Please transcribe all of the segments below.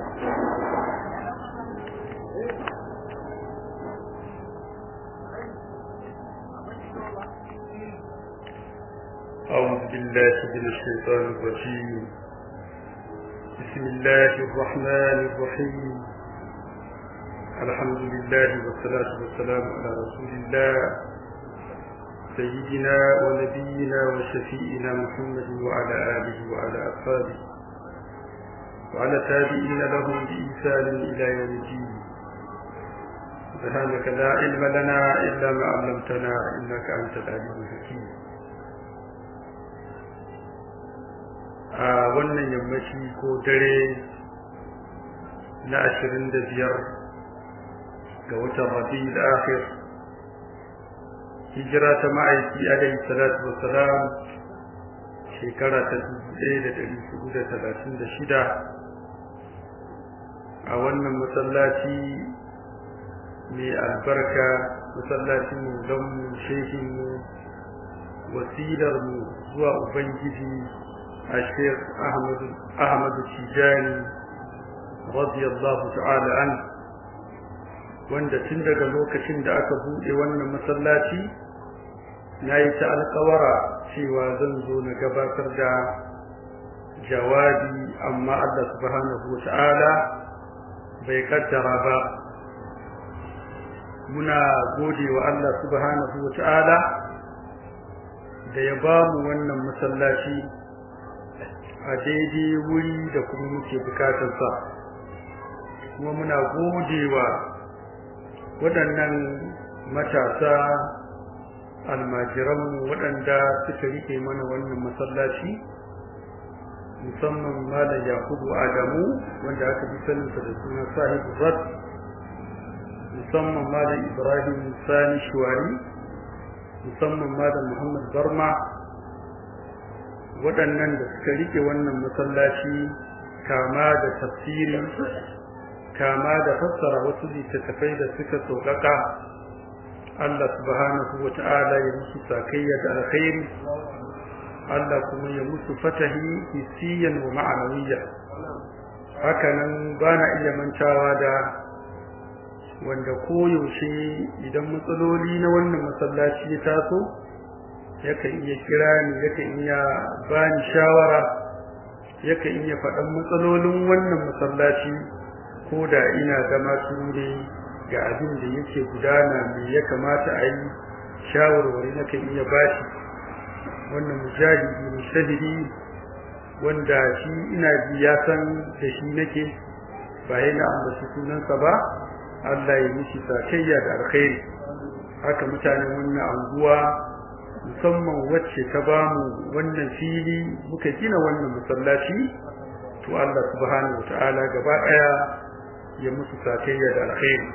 أعوذ بالله من الشيطان الرجيم بسم الله الرحمن الرحيم الحمد لله والصلاة والسلام على رسول الله سيدنا ونبينا وشفيئنا محمد وعلى آله وعلى أصحابه وعلى تابعين لهم بإحسان إلى يوم الدين سبحانك لا علم لنا إلا ما علمتنا إنك أنت العليم الحكيم a wannan yammaci ko dare na ashirin da biyar ga watan rabi'ul akhir hijira ta ma'aiki alaihi salatu wassalam shekara ta dubu ɗaya da ɗari hudu da talatin da shida a wannan masallaci mai albarka masallacin mu don mu shehin mu wasilar mu zuwa ubangiji الشيخ أحمد أحمد التيجاني رضي الله تعالى عنه wanda tun daga lokacin da aka buɗe wannan masallaci na yi ta alƙawara cewa zan zo na gabatar da jawabi amma Allah subhanahu wa ta'ala bai kaddara ba muna gode wa Allah subhanahu wa ta'ala da ya ba mu wannan masallaci a daidai wuri da kuma muke bukatarsa kuma muna godewa waɗannan matasa almajiranmu waɗanda suka rike mana wannan masallaci musamman malam yakubu adamu wanda aka fi saninsa da suna sahibu rat musamman malam ibrahim sani shuwari musamman malam muhammad barma waɗannan da suka rike wannan masallaci kama da tafsiri kama da fassara wasu littattafai da suka sauƙaƙa Allah subhanahu wa ta'ala ya musu sakayya da alkhairi Allah kuma ya musu fatahi hissiyan wa ma'anawiyya hakanan ba na iya mantawa da wanda koyaushe idan matsaloli na wannan masallaci ya taso yakan iya kira ni yakan iya bani shawara yakan iya faɗan matsalolin wannan masallaci ko da ina zama ture ga abin da yake gudana me ya kamata a yi shawarwari nakan iya bashi wannan mujahidi mushahidi wanda shi ina ji ya san da shi nake ba yana ambaci sunansa ba Allah ya mishi sakayya da alkhairi haka mutanen wannan anguwa musamman wacce ta bamu wannan fili muka gina wannan masallaci to Allah subhanahu wataala gaba daya ya musu sakayya da alkhairi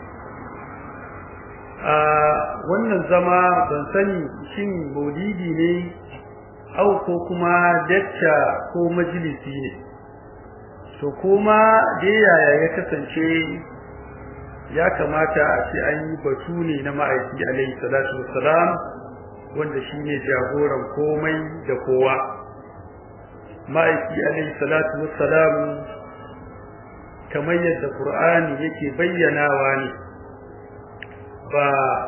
a wannan zama ban sani shin maulidi ne au ko kuma dacca ko majalisi ne to kuma dai yaya ya kasance ya kamata a ce an yi batu ne na ma'aiki alaihi salatu wassalam wanda shine jagoran komai da kowa ma'aiki alaihi salatu wassalam kamar yadda qur'ani yake bayyanawa ne ba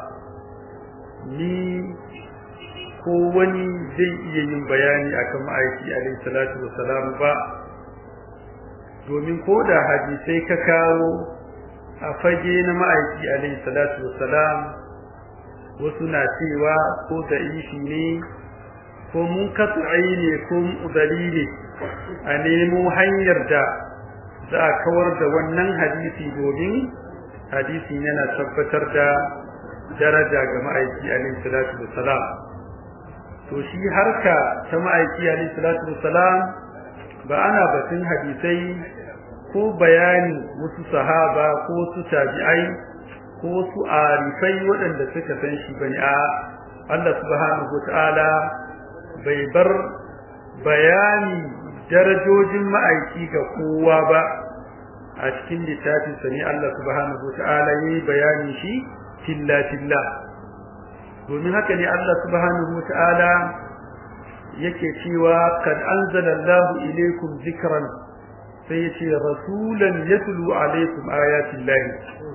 ni ko wani zai iya yin bayani akan ma'aiki alaihi salatu wassalam ba domin ko da hadisai ka kawo a fage na ma'aiki alaihi salatu wassalam wasu na cewa ko da'ifi ne ko mun katsu'ai ne ko udali ne a nemo hanyar da za a kawar da wannan hadisi domin hadisin yana tabbatar da daraja ga ma'aiki alaihi salatu wassalam to shi harka ta ma'aiki alaihi salatu wassalam ba ana batun hadisai ko bayani wasu sahaba ko su tabi'ai ko su arifai waɗanda suka san shi bane a Allah subhanahu wataala bai bar bayani darajojin ma'aiki ga kowa ba a cikin littafin sa ne Allah subhanahu wataala yayi bayani shi tilla tilla domin haka ne Allah subhanahu wataala yake cewa kad anzalallahu ilaykum zikran sai ya ce rasulan yatlu alaikum ayatillahi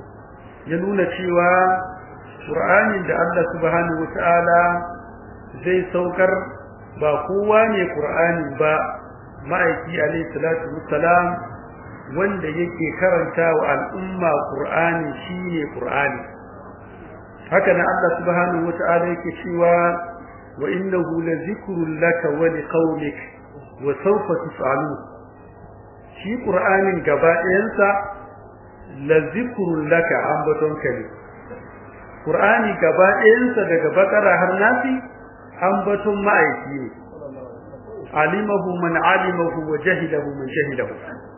ya nuna cewa qur'anin da Allah subhanahu wataala zai saukar ba kowa ne qur'ani ba ma'aiki alaihi salatu wassalam wanda yake karanta wa al'umma qur'ani shine qur'ani haka nan Allah subhanahu wataala yake cewa wa innahu lazikrun laka wa liqaumik wa sawfa tus'alun shi qur'anin gaba ɗayansa lazikrun laka ambaton kali qur'ani gaba ɗayansa daga bakara har nasi ambaton ma'aiki ne alimahu man alimahu wa jahilahu man jahilahu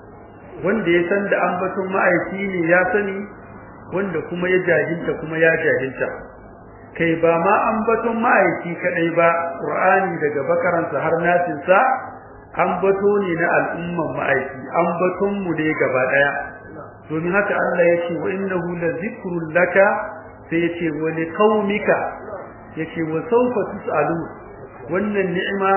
wanda ya san da ambaton ma'aiki ne ya sani wanda kuma ya jahilta kuma ya jahilta kai ba ma ambaton ma'aiki kadai ba qur'ani daga bakaransa har nasinsa ambato ne na al'umman ma'aiki ambaton mu ne gaba daya domin haka Allah ya ce wa innahu la zikrun laka sai ya ce wa li qaumika yace wa sawfa tusalu wannan ni'ima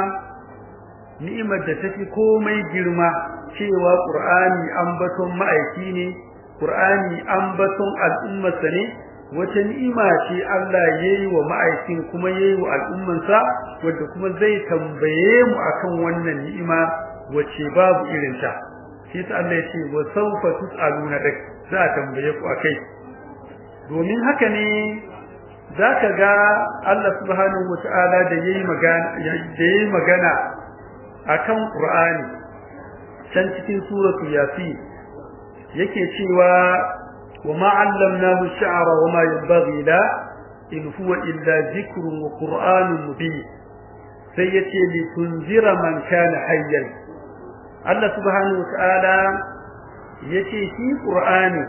ni'imar da take komai girma cewa qur'ani ambaton ma'aiki ne qur'ani ambaton al'ummarsa ne wata ni'ima ce Allah yayi wa ma'aikin kuma yayi wa al'ummansa wanda kuma zai tambaye mu akan wannan ni'ima wace babu irin ta shi ta Allah ya ce wa sawfa tusaluna dak za a tambaye ku akai domin haka ne zaka ga Allah subhanahu wataala da yayi magana da yayi magana akan Qur'ani can cikin suratul yasin yake cewa وما علمناه الشعر وما ينبغي له إن هو إلا ذكر وقرآن مبين سيتي لتنذر من كان حيا الله سبحانه وتعالى yace shi Qur'ani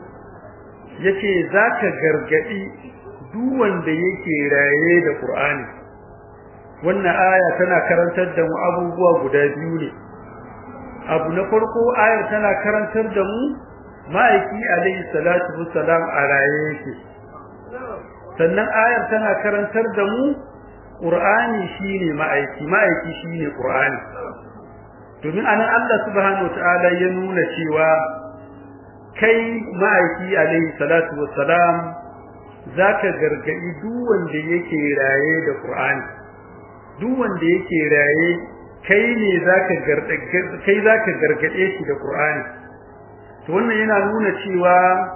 yace zaka gargadi duk wanda yake raye da Qur'ani wannan aya tana karantar da mu abubuwa guda biyu ne abu na farko ayar tana karantar da mu ma'aiki alayhi salatu wassalam a raye yake sannan ayar tana karantar da mu qur'ani shine ma'aiki ma'aiki shine qur'ani domin anan Allah subhanahu wataala ya nuna cewa kai ma'aiki alayhi salatu wassalam zaka gargadi duk wanda yake raye da qur'ani duk wanda yake raye kai ne zaka gargade kai zaka gargade shi da qur'ani to wannan yana nuna cewa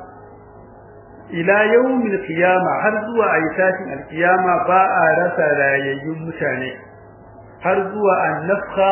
ila yawmil qiyama har zuwa ayatin alqiyama ba a rasa rayayyun mutane har zuwa annafkha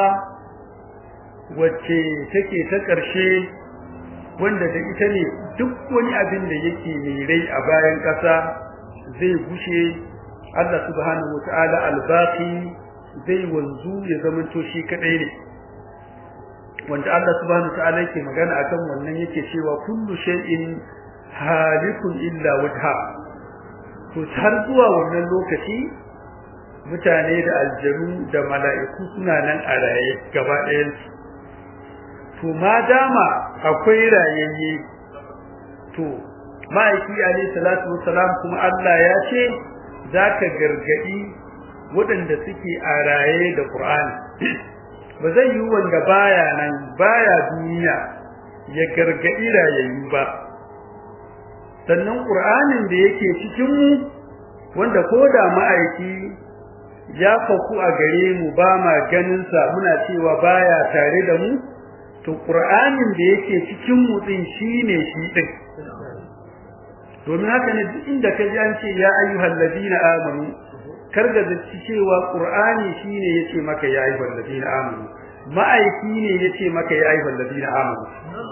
wacce take ta ƙarshe wanda da ita ne duk wani abin da yake mai rai a bayan ƙasa zai gushe Allah subhanahu wataala albaqi zai wanzu ya zamanto shi kadai ne wanda Allah subhanahu wataala yake magana akan wannan yake cewa kullu shay'in halikun illa wajha to har zuwa wannan lokaci mutane da aljanu da mala'iku suna nan a raye gaba ɗayan su to ma dama akwai rayayye to ma'aiki alayhi salatu wassalam kuma Allah ya ce zaka gargadi waɗanda suke a raye da Qur'ani ba zai yi wanda baya nan baya duniya ya gargadi rayayyu ba sannan qur'anin da yake cikin mu wanda koda ma'aiki ya faku a gare mu ba ma ganin sa muna cewa baya tare da mu to qur'anin da yake cikin mu din shine shi din domin haka ne duk inda ka ji an ce ya ayyuhal ladina amanu karga da cewa qur'ani shine yace maka ya ayyuhal ladina amanu ma'aiki ne yace maka ya ayyuhal ladina amanu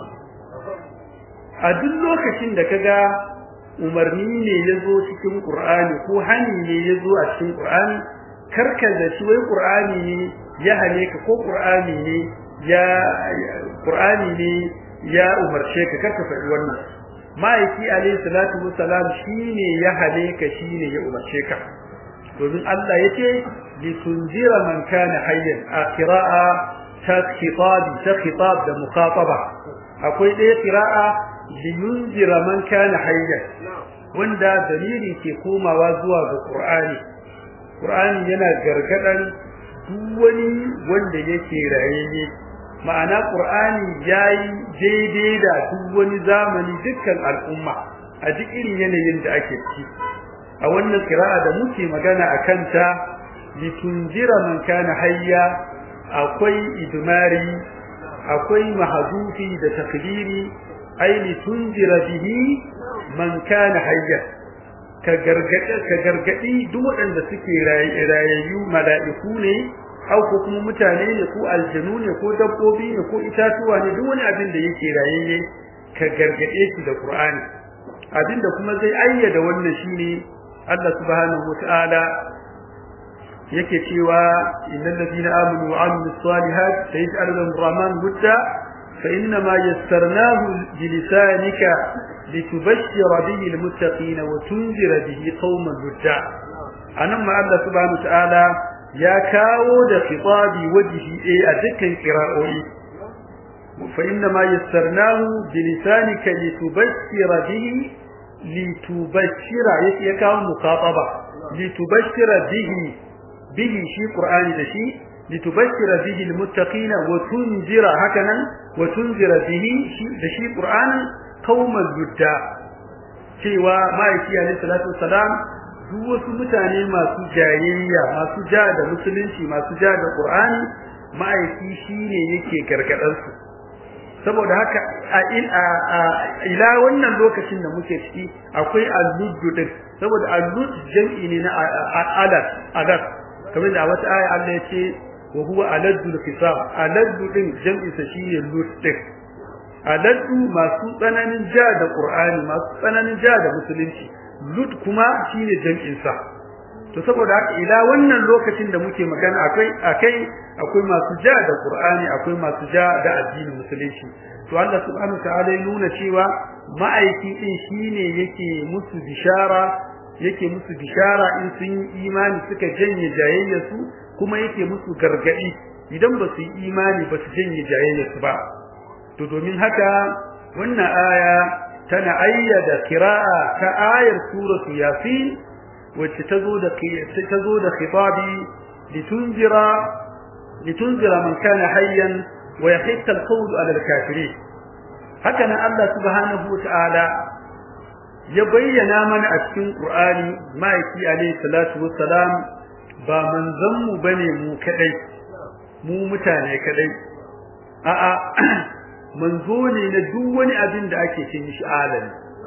a duk lokacin da kaga umarni ne yazo cikin qur'ani ko hani ne yazo a cikin qur'ani karka da shi wai qur'ani ne ya hane ka ko qur'ani ne ya qur'ani ne ya umarce ka karka faɗi wannan ma'aiki alayhi salatu wassalam shine ya hane ka shine ya umarce ka domin Allah yace li tunzira man kana hayyan a qira'a ta khitab ta khitab da mukhataba akwai ɗaya qira'a li yunzira man kana hayyan wanda dalili ke komawa zuwa ga Qur'ani Qur'ani yana gargadan duk wani wanda yake rayayye ma'ana qur'ani yayi daidai da duk wani zamani dukkan al'umma a duk irin yanayin da ake ciki a wannan qira'a da muke magana akan ta litunjira man kana hayya akwai idmari akwai mahdufi da takdiri ai litunjira bihi man kana hayya ka gargade ka gargadi duk waɗanda suke rayayyu mala'iku ne au ko kuma mutane ne ko aljanu ne ko dabbobi ne ko itatuwa ne duk wani abin da yake rayayye ka gargade shi da Qur'ani abinda kuma zai ayyada wannan shine Allah subhanahu wataala yake cewa innal ladina amanu wa amilus salihat sayaj'alu lahum rahman wudda fa inna ma yassarnahu bilisanika litubashshira bihi almuttaqin wa tunzira bihi qauman wudda anan ma Allah subhanahu wataala ya kawo da khitabi wajhi a dukkan qira'o'i fa inna ma yassarnahu bilisanika litubashshira bihi litubashshira yake ya kawo muqataba litubashshira bihi bihi shi qur'ani da shi litubashshira bihi almuttaqina wa tunzira hakanan wa tunzira bihi shi da shi qur'ani qauman yudda cewa ma'aiki alayhi salatu wassalam duk wasu mutane masu jayayya masu ja da musulunci masu ja da qur'ani ma'aiki shine yake gargadar su saboda haka a ila wannan lokacin da muke ciki akwai al-ludd din saboda al-ludd jam'i ne na alat alat kamar da wata aya Allah ya ce wa huwa aladdu al-kisab aladdu din jam'i sa shine ludd din aladdu masu tsananin ja da qur'ani masu tsananin ja da musulunci ludd kuma shine jam'in sa to saboda haka ila wannan lokacin da muke magana akai akai akwai masu ja da Qur'ani akwai masu ja da addinin musulunci to Allah subhanahu ta'ala ya nuna cewa ma'aiki din shine yake musu bishara yake musu bishara in sun yi imani suka janye jayayyarsu kuma yake musu gargadi idan ba su yi imani ba su janye jayayyarsu ba to domin haka wannan aya tana ayyada kira'a ta ayar suratu yasin wacce tazo da tazo da khitabi litunzira litunzira man kana hayyan wa yahitta alqawl ala alkafirin haka nan Allah subhanahu wataala ya bayyana mana a cikin Qur'ani ma'aiki alayhi salatu wassalam ba manzon mu bane mu kadai mu mutane kadai a'a manzo ne na duk wani abin da ake ce mishi alami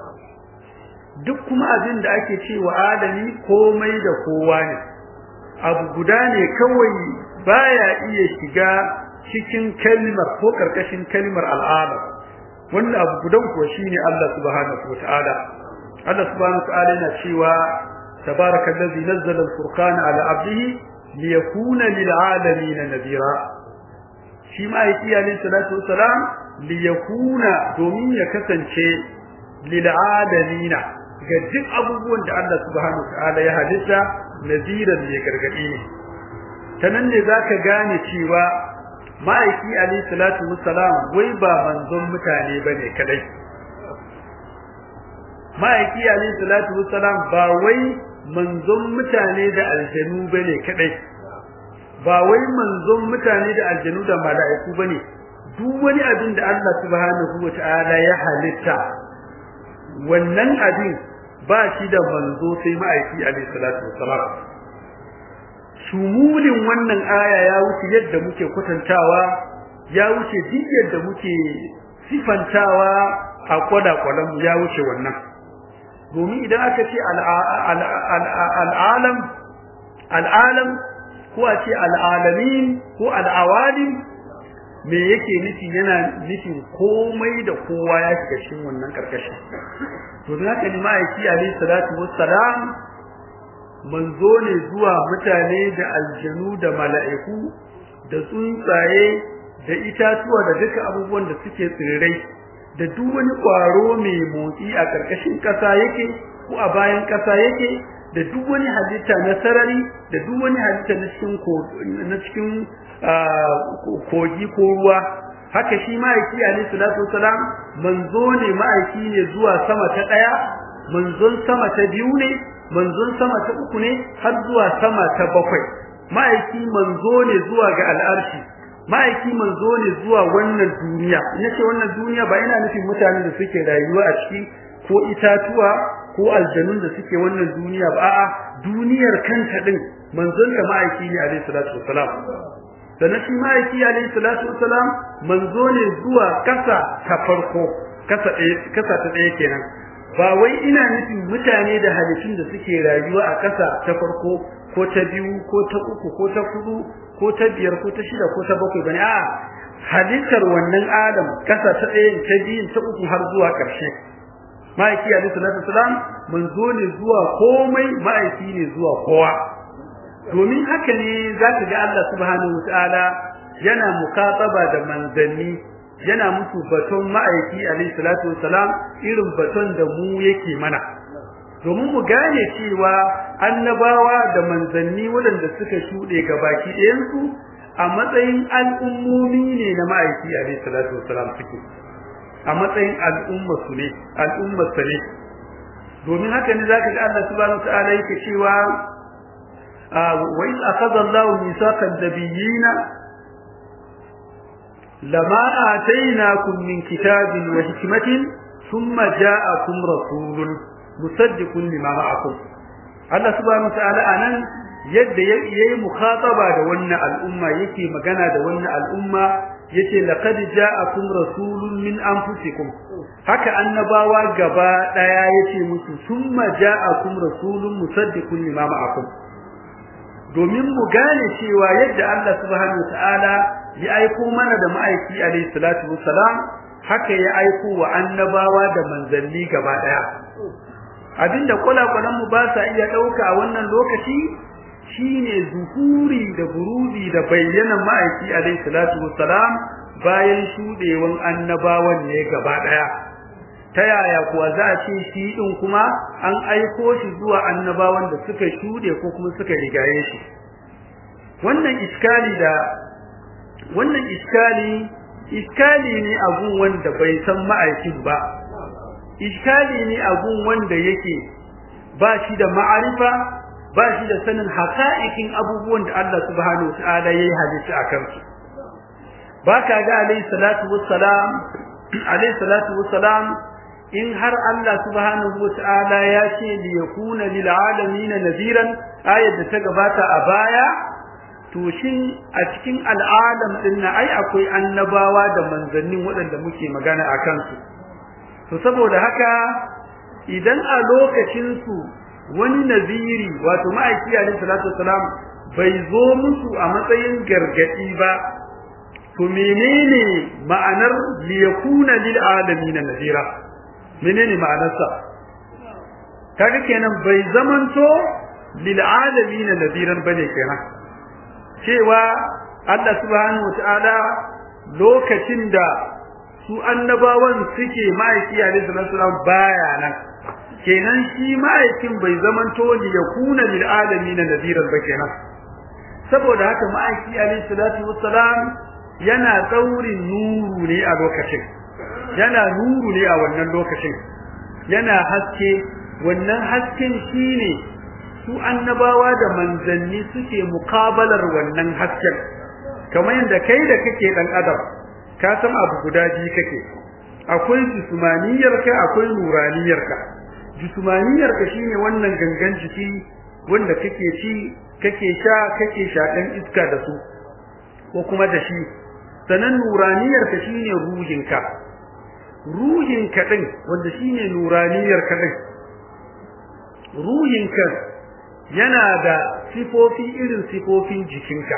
duk kuma abin da ake cewa adami komai da kowa ne abu guda ne kawai baya iya shiga cikin kalmar ko karkashin kalmar al'ada wannan abu gudan kuwa shine Allah subhanahu wataala Allah subhanahu wataala yana cewa tabarakallazi nazzala al-furqana ala 'abdihi liyakuna lil'alamin nadira shi ma yake alayhi salatu wassalam liyakuna domin ya kasance lil'alamin ga duk abubuwan da Allah subhanahu wataala ya halitta nadiran ne gargadi ne tanan ne zaka gane cewa ma'aiki alayhi salatu wassalam wai ba manzon mutane bane kadai ma'aiki alayhi salatu wassalam ba wai manzon mutane da aljanu bane kadai ba wai manzon mutane da aljanu da mala'iku bane duk wani abin da Allah subhanahu wataala ya halitta wannan abin ba shi da manzo sai ma'aiki alayhi salatu wassalam shumulin wannan aya ya wuce yadda muke kwatantawa ya wuce duk yadda muke sifantawa a kwada-kwadan ya wuce wannan domin idan aka ce al'alam al'alam ko a ce al'alamin ko al'awalim me yake nufi yana nufin komai da kowa ya shiga cikin wannan karkashin domin haka ne ma'aiki alayhi salatu wassalam manzo ne zuwa mutane da aljanu da mala'iku da tsuntsaye da itatuwa da duka abubuwan da suke tsirrai da duk wani ƙwaro mai motsi a ƙarƙashin ƙasa yake ko a bayan ƙasa yake da duk wani halitta na sarari da duk wani halitta na cikin na cikin kogi ko ruwa haka shi ma'aiki alayhi salatu wasalam manzo ne ma'aiki ne zuwa sama ta ɗaya manzon sama ta biyu ne manzon sama ta uku ne har zuwa sama ta bakwai ma'aiki manzo ne zuwa ga al'arshi ma'aiki manzo ne zuwa wannan duniya yace wannan duniya ba ina nufin mutanen da suke rayuwa a ciki ko itatuwa ko aljanun da suke wannan duniya ba a'a duniyar kanta din manzon da ma'aiki ne alaihi salatu wassalam sannan shi ma'aiki alaihi salatu wassalam manzo ne zuwa kasa ta farko kasa ɗaya kasa ta ɗaya kenan ba wai ina nufin mutane da halittun da suke rayuwa a kasa ta farko ko ta biyu ko ta uku ko ta hudu ko ta biyar ko ta shida ko ta bakwai bane a'a halittar wannan adam kasa ta ɗaya ta biyu ta uku har zuwa ƙarshe ma'aiki alaihi salatu wassalam manzo ne zuwa komai ma'aiki ne zuwa kowa domin haka ne zaka ga Allah subhanahu wataala yana mukataba da manzanni yana musu baton ma'aiki alaihi salatu wassalam irin baton da mu yake mana domin mu gane cewa annabawa da manzanni waɗanda suka shuɗe gabaki ɗayansu a matsayin al'ummomi ne na ma'aiki alaihi salatu wassalam suke a matsayin al'ummar su ne al'ummar sa ne domin haka ne zaka ga Allah subhanahu wataala yake cewa wa iz akhadha Allahu mithaqan nabiyina lama atainakum min kitabin wa hikmatin thumma ja'akum rasulun musaddiqun lima ma'akum Allah subhanahu wataala anan yadda yayi mukhataba da wannan al'umma yake magana da wannan al'umma yace laqad ja'akum rasulun min anfusikum haka annabawa gaba daya yace musu summa ja'akum rasulun musaddiqun lima ma'akum domin mu gane cewa yadda Allah subhanahu wataala ya aiko mana da ma'aiki alayhi salatu wassalam haka ya aiko wa annabawa da manzanni gaba daya abinda kula-kulan mu ba sa iya dauka a wannan lokaci shine zuhuri da buruzi da bayyana ma'aiki alayhi salatu wassalam bayan shudewan annabawan ne gaba daya ta yaya kuwa za a ce shi din kuma an aiko shi zuwa annabawan da suka shude ko kuma suka rigaye shi wannan iskali da wannan iskali iskali ne abun wanda bai san ma'aikin ba iskali ne abun wanda yake ba shi da ma'arifa ba shi da sanin haƙa'ikin abubuwan da Allah subhanahu wataala yayi halitta akan su baka ga alayhi salatu wassalam alayhi salatu wassalam in har Allah subhanahu wataala ya ce li yakuna lil alamin nadiran ayat da ta gabata a baya to shin a cikin al'adam din na ai akwai annabawa da manzannin waɗanda muke magana akan su to saboda haka idan a lokacin su wani naziri wato ma'aiki alayhi salatu wasalam bai zo musu a matsayin gargadi ba to menene ma'anar liyakuna lil alamin nazira menene ma'anarsa kaga kenan bai zamanto lil alamin nadiran bane kenan cewa Allah subhanahu wataala lokacin da su annabawan suke ma'aiki alayhi salatu wasalam baya nan kenan shi ma'aikin bai zamanto li yakuna lil alamin nadiran ba kenan saboda haka ma'aiki alayhi salatu wassalam yana tsaurin nuru ne a lokacin yana nuru ne a wannan lokacin yana haske wannan hasken shine su annabawa da manzanni suke mukabalar wannan hasken kamar yadda kai da kake dan adam ka san abu guda biyu kake akwai jismaniyarka akwai nuraniyarka jismaniyarka shine wannan gangan jiki wanda kake ci kake sha kake shaɗan iska da su ko kuma da shi sanan nuraniyarka shine ruhinka ruhinka din wanda shine nuraniyarka din ruhinka yana da sifofi irin sifofin jikinka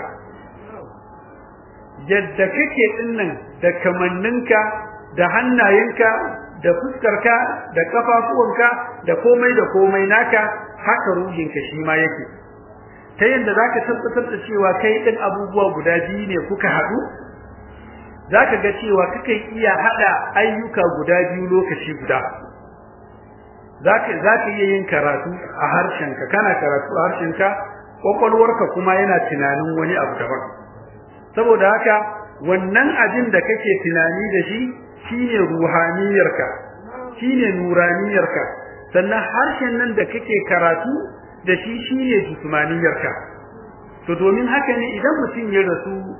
yadda kake dinnan da kamanninka da hannayenka da fuskarka da kafafuwanka da komai da komai naka haka ruhinka shi ma yake ta yanda zaka tabbatar da cewa kai din abubuwa guda biyu ne kuka haɗu zaka ga cewa kake iya hada ayyuka guda biyu lokaci guda zaka zaka iya yin karatu a harshenka kana karatu a harshenka kwakwalwarka kuma yana tunanin wani abu daban saboda haka wannan abin da kake tunani da shi shine ruhaniyarka shine nuraniyarka sannan harshen nan da kake karatu da shi shine jismaniyarka to domin haka ne idan mutum ya rasu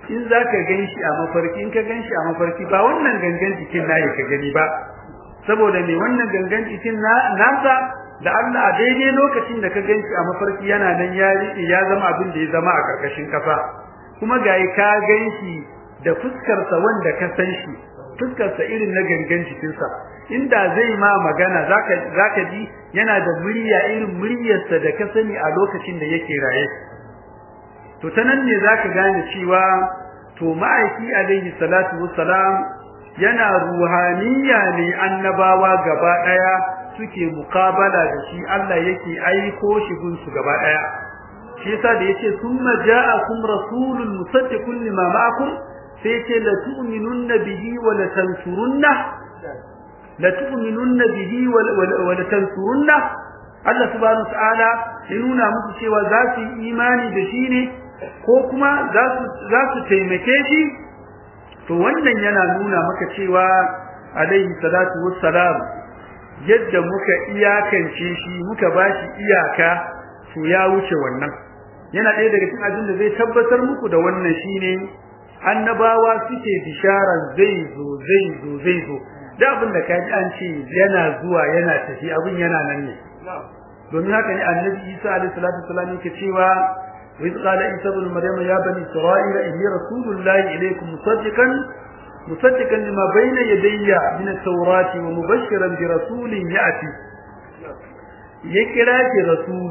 in zaka ganshi a mafarki in ka ganshi a mafarki ba wannan gangan jikin nayi ka gani ba saboda me wannan gangan jikin nasa da Allah a daidai lokacin da ka ganshi a mafarki yana nan ya ya zama abin da ya zama a karkashin kafa kuma gayi ka ganshi da fuskar sa wanda ka san shi fuskar sa irin na gangan jikin sa inda zai ma magana zaka zaka ji yana da murya irin muryar sa da ka sani a lokacin da yake raye to tanan ne zaka gane cewa to ma'aiki alaihi salatu wassalam yana ruhaniya ne annabawa gaba daya suke mukabala da shi Allah yake aiko shi gun su gaba daya shi yasa da yace thumma ja'akum rasulun musaddiqun lima ma'akum sai yace la tu'minunna bihi wa la tansurunna la tu'minunna bihi wa la tansurunna Allah subhanahu wa ta'ala ya nuna musu cewa za su yi imani da shi ne ko kuma za su za su taimake shi to wannan yana nuna maka cewa alaihi salatu wassalam yadda muka iyakance shi muka bashi iyaka to ya wuce wannan yana ɗaya daga cikin abin da zai tabbatar muku da wannan shine annabawa suke bisharan zai zo zai zo zai zo da abin da kaji an ce yana zuwa yana tafi abin yana nan ne domin haka ne annabi Isa alaihi salatu wassalam yake cewa وإذ قال عيسى ابن مريم يا بني إسرائيل إني رسول الله إليكم مصدقا مصدقا لما بين يدي من التوراة ومبشرا برسول يأتي يكرا رسول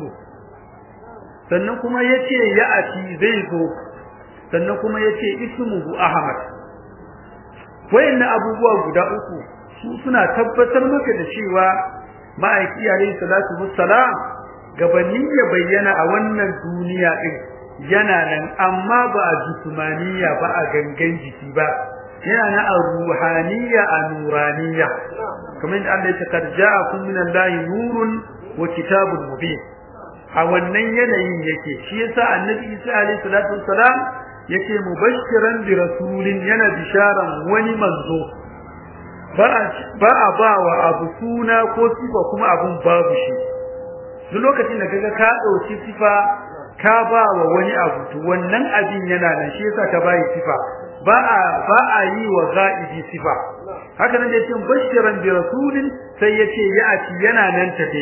sannan kuma yace ya'ati zai zo sannan kuma yace ismuhu ahmad wayannan abubuwa guda uku su suna tabbatar maka da cewa ma'aiki alayhi salatu wassalam gabanin ya bayyana a wannan duniya din yana nan amma ba a jismaniya ba a gangan jiki ba yana na a ruhaniya a nuraniya kamar da Allah ya ce kad ja'akum min Allahi nurun wa kitabun mubin a wannan yanayin yake shi yasa annabi Isa alaihi salatu wassalam yake mubashiran bi rasulin yana bisharan wani manzo ba a ba wa abu suna ko sifa kuma abun babu shi duk lokacin da kaga ka dauki sifa ka ba wa wani abu to wannan abin yana nan shi yasa ka bai sifa ba a ba a yi wa gha'ibi sifa haka nan da yake bashiran bi rasulin sai yace ya'ti yana nan tafe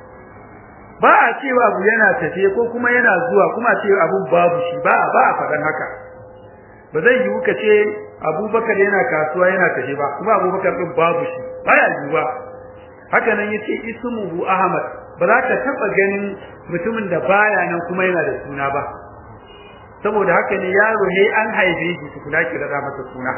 ba a cewa abu yana tafe ko kuma yana zuwa kuma ce abun babu shi ba ba a faɗan haka ba zai yi ka ce abubakar yana kasuwa yana tafe ba kuma abubakar din babu shi baya yiwuwa haka nan yace ismuhu ahmad ba za ka taba ganin mutumin da baya nan kuma yana da suna ba saboda haka ne yaro ne an haife shi tukuna ki da masa suna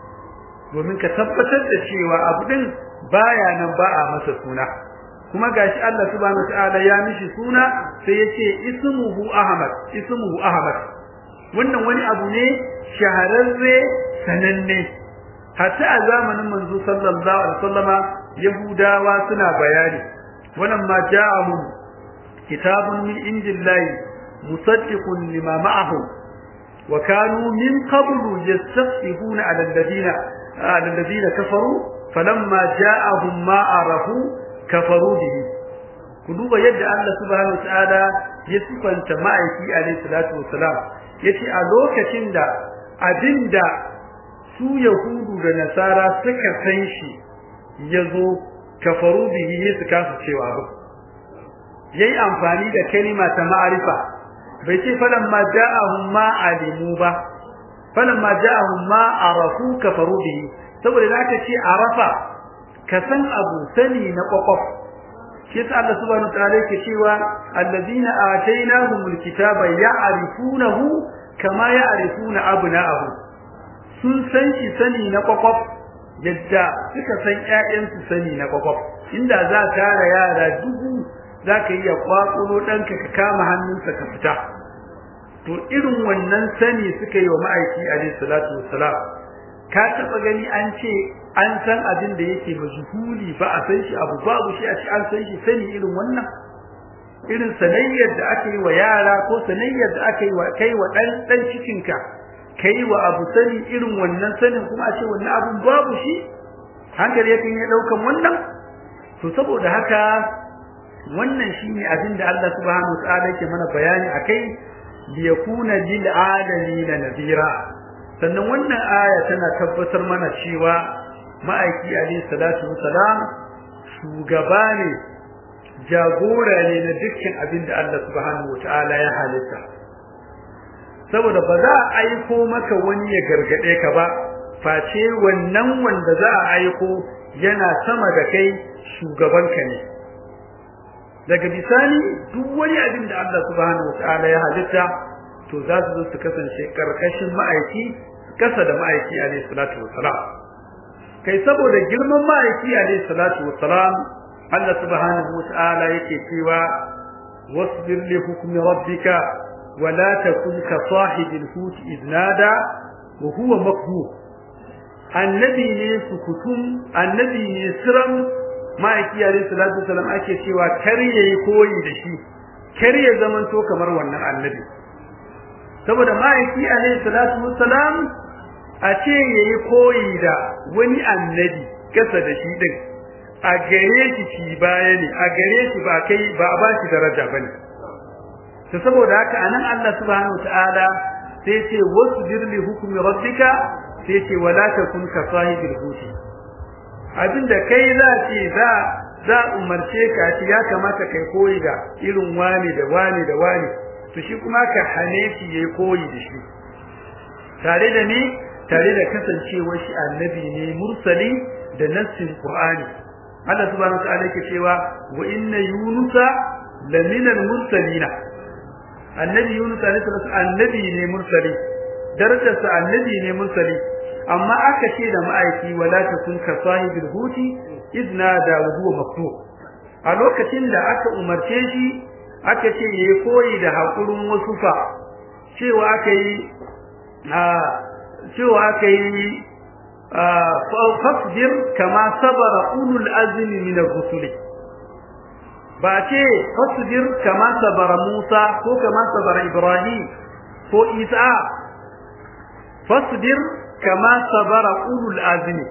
domin ka tabbatar da cewa abu din baya nan ba a masa suna kuma gashi Allah subhanahu wataala ya mishi suna sai yace ismuhu ahmad ismuhu ahmad wannan wani abu ne shahararre sananne hatta a zamanin manzo sallallahu alaihi wasallama yahudawa suna bayani ولما جاءهم كتاب من عند الله مصدق لما معهم وكانوا من قبل يستفتحون على الذين على الذين كفروا فلما جاءهم ما عرفوا كفروا به كدوبا يد الله سبحانه وتعالى يصفنت ma'aiki alayhi salatu wassalam yace a lokacin da abinda su yahudu da nasara suka san shi yazo kafaru bihi su kasa cewa ba yayi amfani da kalima ta ma'arifa bai ce falan ma ja'ahum ma alimu ba falan ma ja'ahum ma arafu kafaru bihi saboda da aka ce arafa ka san abu sani na kwakwaf shi yasa Allah subhanahu wa ta'ala yake cewa allazina atainahumul kitaba ya'rifunahu kama ya'rifuna abna'ahum sun san shi sani na kwakwaf yadda suka san ƴaƴansu sani na kwakwaf inda za ka tara yara dubu za ka iya kwakulo ɗanka ka kama hannunsa ka fita to irin wannan sani suka yi wa ma'aiki alaihi salatu wassalam ka taɓa gani an ce an san abin da yake majhuli ba a san shi abu babu shi a ci an san shi sani irin wannan irin sanayyar da aka yi wa yara ko sanayyar da aka yi wa kai wa ɗan ɗan cikinka kai wa abu sani irin wannan sanin kuma a ce wannan abun babu shi hankali yakan yi daukan wannan to saboda haka wannan shine abin da Allah subhanahu wataala yake mana bayani akai li yakuna lil alamin nadira sannan wannan aya tana tabbatar mana cewa ma'aiki alayhi salatu wassalam shugaba ne jagora ne na dukkan abin da Allah subhanahu wataala ya halitta saboda ba za a aiko maka wani ya gargade ka ba face wannan wanda za a aiko yana sama da kai shugabanka ne daga bisani duk wani abin da Allah subhanahu wataala ya halitta to za su zo su kasance karkashin ma'aiki kasa da ma'aiki alayhi salatu wassalam kai saboda girman ma'aiki alayhi salatu wassalam Allah subhanahu wataala yake cewa wasbir li hukmi rabbika wa la takun ka sahibil hut idnada wa huwa makruh annabi ne sukutum annabi ne siram ma'aiki alayhi salatu wassalam ake cewa kar yayi koyi da shi kar ya zamanto kamar wannan annabi saboda ma'aiki alayhi salatu wassalam a ce yayi koyi da wani annabi kasa da shi din a gare shi ci baya ne a gare shi ba kai ba ba shi daraja bane to saboda haka anan Allah subhanahu wataala sai ce wasbir li hukmi rabbika sai ce wala takun ka sahibil huti abinda kai za ce za za umarce ka ce ya kamata kai koyi da irin wani da wani da wani to shi kuma ka hane shi yayi koyi da shi tare da ni tare da kasancewar shi annabi ne mursali da nassin qur'ani Allah subhanahu wa ta'ala yake cewa wa inna yunusa laminal mursalina annabi yunus alaihi salatu annabi ne mursali darajarsa annabi ne mursali amma aka ce da ma'aiki wala takun ka sahibil huti idna da huwa maktub a lokacin da aka umarce shi aka ce yayi koyi da hakurin wasu fa cewa aka yi a cewa aka yi fasbir kama sabara ulul azmi min ar-rusuli ba ce fasbir kama sabara Musa ko kama sabara Ibrahim ko Isa fasbir kama sabara ulul azmi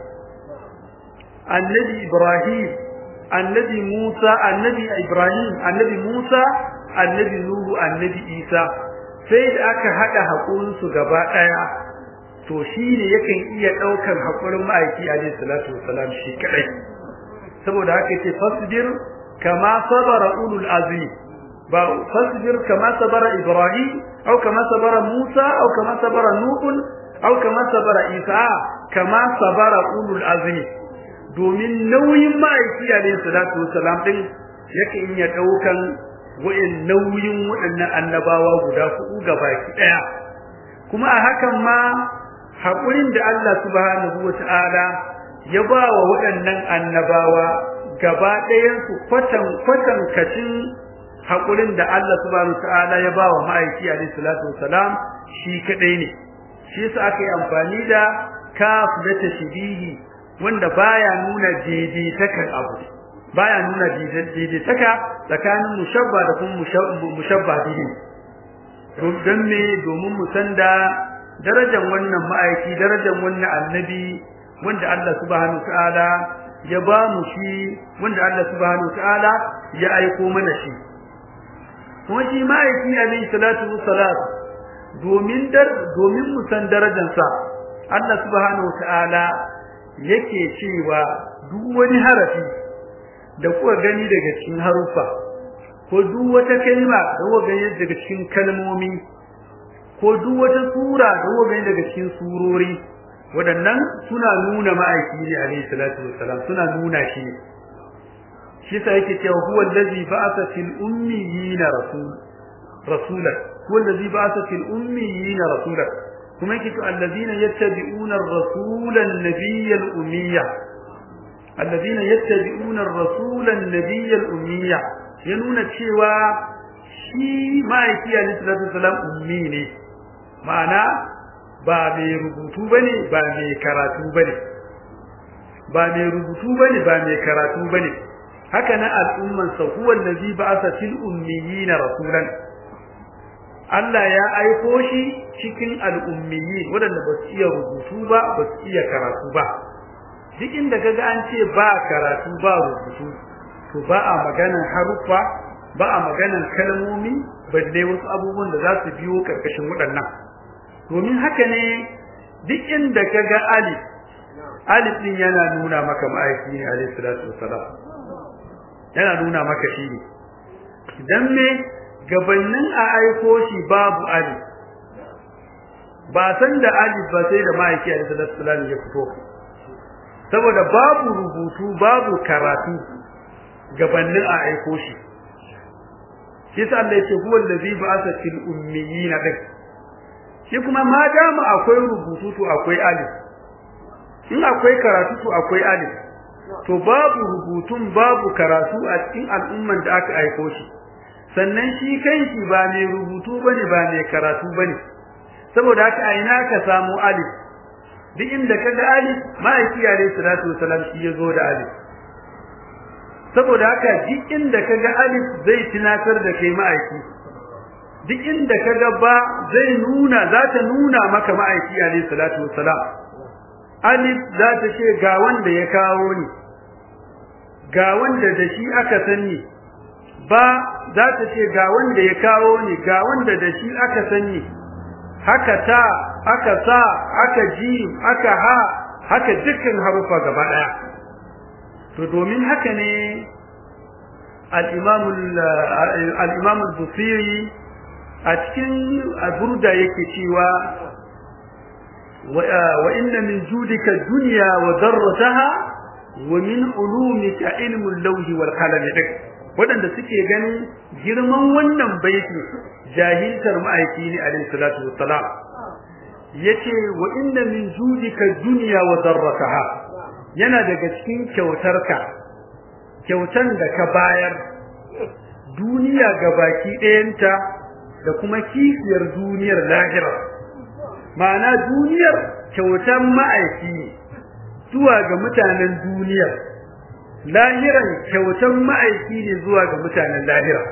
annabi Ibrahim annabi Musa annabi Ibrahim annabi Musa annabi Nuhu annabi Isa sai da aka hada hakurin su gaba daya to shine yakan iya daukar hakurin ma'aiki alayhi salatu wassalam shi kadai saboda haka yace fasbir kama sabara ulul azmi ba fasbir kama sabara Ibrahim au kama sabara Musa au kama sabara Nuh au kama sabara Isa kama sabara ulul azmi domin nauyin ma'aiki alayhi salatu wassalam din yake iya daukan wa'in nauyin waɗannan annabawa guda huɗu gabaki ɗaya kuma a hakan ma haƙurin da Allah subhanahu wata'ala ya ba wa waɗannan annabawa gaba ɗayansu kwatan kwatan kacin haƙurin da Allah subhanahu wata'ala ya ba wa ma'aiki alayhi salatu wassalam shi kaɗai ne shi yasa aka yi amfani da kaf da tashbihi wanda baya nuna daidaitakan abu baya nuna daidaitaka tsakanin mushabba da kuma mushabba bihi don me domin mu san da darajar wannan ma'aiki darajar wannan annabi wanda Allah subhanahu ta'ala ya ba mu shi wanda Allah subhanahu ta'ala ya aiko mana shi kuma shi ma'aiki alayhi salatu wassalam domin dar domin mu san darajarsa Allah subhanahu ta'ala yake cewa duk wani harafi da kuka gani daga cikin haruffa ko duk wata kalma da kuka gani daga cikin kalmomi ko duk wata sura da kuka gani daga cikin surori waɗannan suna nuna ma'aiki ne alayhi salatu wassalam suna nuna shi ne shi yasa yake cewa huwa allazi ba'atha fil ummiyina rasul rasulan huwa allazi ba'atha fil ummiyina rasulan kuma yake to allazina yattabi'una ar-rasula an-nabiyya al-ummiyya allazina yattabi'una ar-rasula an-nabiyya al-ummiyya ya nuna cewa shi ma'aiki alayhi salatu wasalam ummi ne ma'ana ba mai rubutu bane ba mai karatu bane ba mai rubutu bane ba mai karatu bane haka na al'umman sa huwa allazi ba'atha fil ummiyina rasulan Allah ya aiko shi cikin al'ummiyi waɗanda ba su iya rubutu ba ba su iya karatu ba duk inda kaga an ce ba karatu ba rubutu to ba a maganan haruffa ba a maganan kalmomi balle wasu abubuwan da za su biyo karkashin waɗannan domin haka ne duk inda kaga alif alif din yana nuna maka ma'aiki ne alayhi salatu wassalam yana nuna maka shi ne dan me gabanin a aiko shi babu alif ba san da alif ba sai da ma'aiki alayhi salatu wassalam ya fito saboda babu rubutu babu karatu gabanin a aiko shi shi sa Allah yake huwa allazi ba'atha fil ummiyina dak shi kuma ma dama akwai rubutu to akwai alif in akwai karatu to akwai alif to babu rubutun babu karatu a cikin al'umman da aka aiko shi sannan shi kanshi ba mai rubutu bane ba mai karatu bane saboda haka a ina ka samu alif duk inda kaga alif ma'aiki alayhi salatu wasalam shi yazo da alif saboda haka duk inda kaga alif zai tunatar da kai ma'aiki duk inda kaga ba zai nuna za ta nuna maka ma'aiki alayhi salatu wassalam alif za ta ce ga wanda ya kawo ni ga wanda da shi aka sani ba za ta ce ga wanda ya kawo ni ga wanda da shi aka sani haka ta aka sa aka ji aka ha haka dukkan harufa gaba daya to domin haka ne al-imam al-imam al-busiri a cikin burda yake cewa wa inna min judika dunya wa darrataha wa min ulumika ilmu al-lawh wal qalam wadanda suke ganin girman wannan baiti jahiltar ma'aiki ne alayhi salatu wassalam yace wa inna min judika dunya wa darrataha yana daga cikin kyautarka kyautan da ka bayar duniya gabaki ɗayanta da kuma kifiyar duniyar lahira ma'ana duniyar kyautan ma'aiki ne zuwa ga mutanen duniyar lahiran kyautan ma'aiki ne zuwa ga mutanen lahira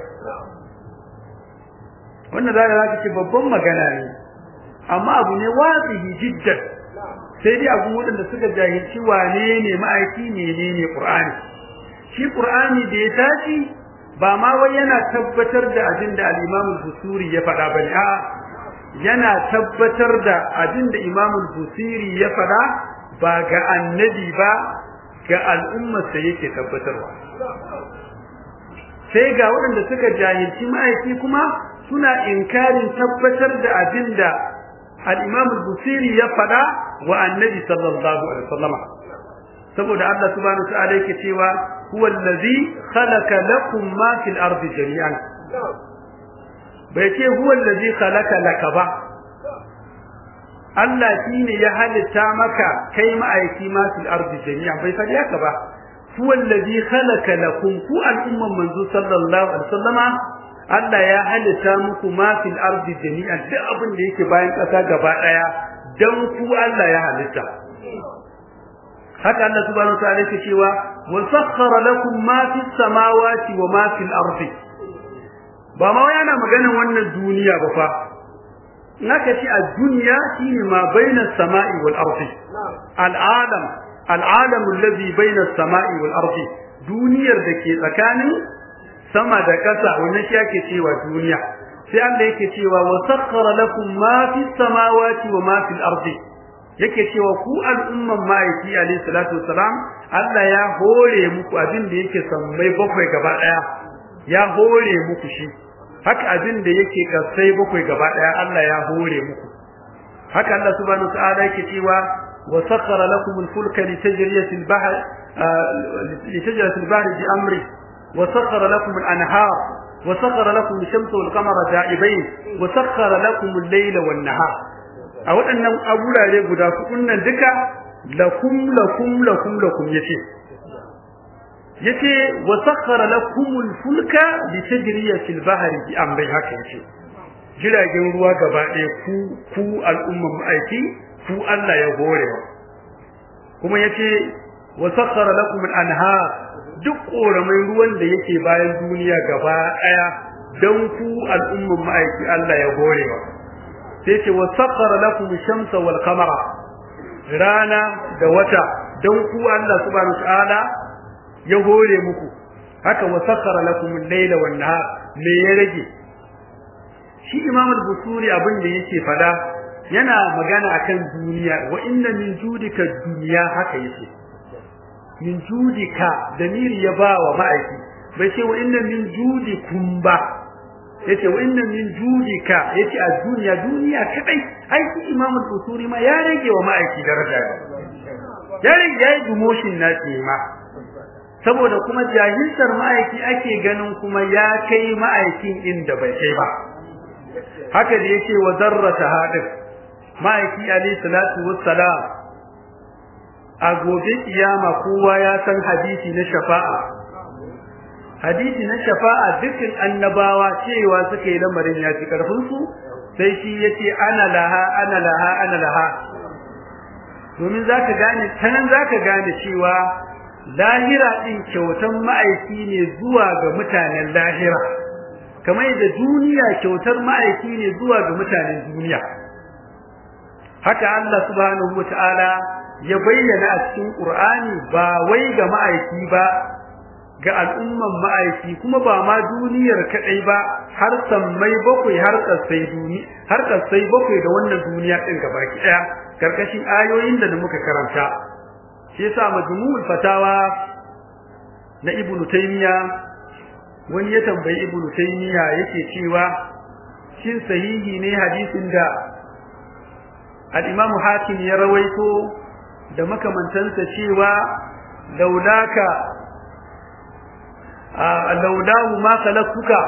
wannan za ka ce babban magana ne amma abu ne wazihi jiddan sai dai abu wadanda suka jahilci wane ne ma'aiki menene qur'ani shi qur'ani da ya tashi ba ma wai yana tabbatar da abin da al-imam al-busuri ya faɗa bane a yana tabbatar da abin da imam al-busiri ya faɗa ba ga annabi ba ga al'ummar sa yake tabbatarwa sai ga waɗanda suka jahilci ma'aiki kuma suna inkarin tabbatar da abin da al-imam al-busiri ya faɗa wa annabi sallallahu alaihi wasallam saboda Allah subhanahu wa ta'ala yake cewa huwa allazi khalaqa lakum ma fil ardi jami'an bai ce huwa allazi khalaqa laka ba Allah shine ya halitta maka kai ma'aiki ma fil ardi jami'an bai faɗi haka ba huwa allazi khalaqa lakum ku al'umman manzo sallallahu alaihi wasallama Allah ya halitta muku ma fil ardi jami'an duk abin da yake bayan ƙasa gaba ɗaya dan ku Allah ya halitta haka Allah subhanahu wa ta'ala yake cewa wa sakhkhara lakum ma fis samawati wa ma fil ardi ba ma yana maganan wannan duniya ba fa naka ci a duniya shine ma baina samai wal ardi al alam al alam alladhi baina samai wal ardi duniyar da ke tsakanin sama da ƙasa wannan shi ake cewa duniya sai Allah yake cewa wa sakhkhara lakum ma fis samawati wa ma fil ardi yake cewa ku al'umman ma'aiki alayhi salatu wassalam Allah ya hore muku abin da yake sammai bakwai gaba daya ya hore muku shi haka abin da yake kasai bakwai gaba daya Allah ya hore muku haka Allah subhanahu wa ta'ala yake cewa wa sakhkhara lakum al-fulka litajriya fil bahr litajriya fil bahr bi amri wa sakhkhara lakum al-anhar wa sakhkhara lakum ash-shamsa wal qamara da'ibain wa sakhkhara lakum al-layla wan nahar a waɗannan aburare guda hudun nan duka lakum lakum lakum lakum yace yace wa sakhara lakum al-fulka litajriya fil bahri bi amri haka yace jiragen ruwa gaba ɗaya ku ku al'umman aiki ku Allah ya horewa kuma yace wa sakhara lakum al-anhar duk koramai ruwan da yake bayan duniya gaba ɗaya dan ku al'umman aiki Allah ya horewa sai ce wa sakhara lakum shamsa wal qamara rana da wata dan ku Allah subhanahu wa ta'ala ya hore muku haka wa sakhara lakum al-layla wan nahar me ya rage shi imam al-busuri abin da yake fada yana magana akan duniya wa inna min judika duniya haka yace min judika damiri ya ba wa ma'aiki bai ce wa inna min judikum ba yace wa inna min judika yace a duniya duniya kadai ai shi imam al-usuri ma ya rage wa ma'aiki daraja ya rage yayi demotion na ce ma saboda kuma jahiltar ma'aiki ake ganin kuma ya kai ma'aikin inda bai kai ba haka da yake wa zarrata hadin ma'aiki alayhi salatu wassalam a gobe kiyama kowa ya san hadisi na shafa'a hadisi na shafa'a dukkan annabawa cewa suka yi lamarin ya fi karfin su sai shi yace ana laha ana laha ana laha domin zaka gane tanan zaka gane cewa lahira din kyautan ma'aiki ne zuwa ga mutanen lahira kamar yadda duniya kyautar ma'aiki ne zuwa ga mutanen duniya haka Allah subhanahu wataala ya bayyana a cikin Qur'ani ba wai ga ma'aiki ba ga al'umman ma'aiki kuma ba ma duniyar kadai ba har sammai bakwai har kasai duni har kasai bakwai da wannan duniya din gabaki daya karkashin ayoyin da muka karanta shi yasa majmu'ul fatawa na ibnu taymiya wani ya tambayi ibnu taymiya yake cewa shin sahihi ne hadisin da al-imam hakim ya rawaito da makamantansa cewa laulaka laulahu ma khalaqtuka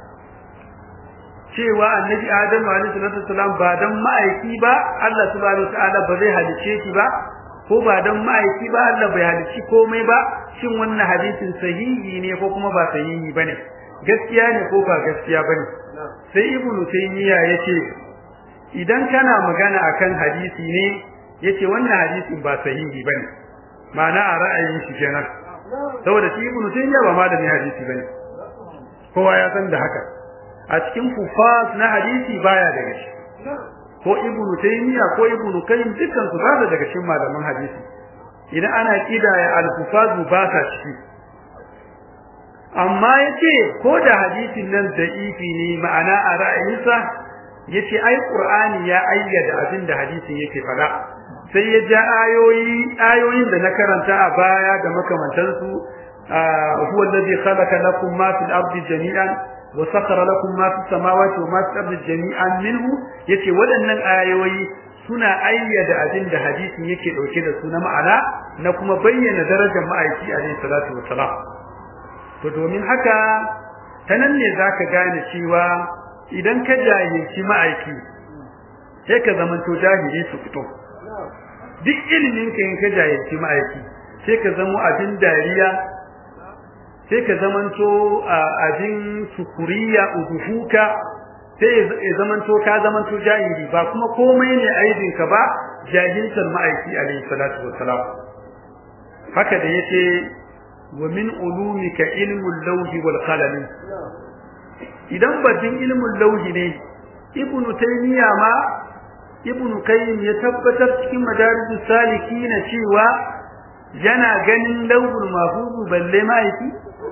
cewa annabi adamu alaihi salatu wasalam ba dan ma'aiki ba Allah subhanahu wataala ba zai halice shi ba ko ba dan ma'aiki ba Allah bai halici komai ba shin wannan hadisin sahihi ne ko kuma ba sahihi bane gaskiya ne ko ba gaskiya bane sai ibnu taymiya yace idan kana magana akan hadisi ne yace wannan hadisin ba sahihi bane ma'ana a ra'ayin shi kenan saboda shi ibnu taymiya ba malamin hadisi bane kowa ya san da haka a cikin kufas na hadisi baya daga shi ko ibnu taymiya ko ibnu kayyim dukkan su ba daga cikin malaman hadisi idan ana kidaya al-kufaz ba sa ciki amma yace ko da hadisin nan da ifi ne ma'ana a ra'ayinsa yace ai qur'ani ya ayyada abin da hadisin yake fada sai ya ja ayoyi ayoyin da na karanta a baya da makamantansu huwa alladhi khalaqa lakum ma fil ardi jami'an wa sakhara lakum ma fis samawati wa ma fil ardi jami'an minhu yace waɗannan ayoyi suna ayyada abin da hadisin yake dauke da su na ma'ana na kuma bayyana darajar ma'aiki alaihi salatu wassalam to domin haka ta nan ne zaka gane cewa idan ka jahilci ma'aiki sai ka zamanto jahili su fito duk ilimin ka in ka jahilci ma'aiki sai ka zamo abin dariya sai ka zamanto abin sukuriya uduhuka sai ya zamanto ka zamanto jahili ba kuma komai ne aibin ka ba jahiltar ma'aiki alaihi salatu wassalam haka da yace wa min ulumika ilmul lawhi wal qalam idan batun ilmul lawhi ne ibnu taymiya ma ibnu qayyim ya tabbatar cikin madarijus salikin cewa yana ganin lawhul mahfuz balle ma'aiki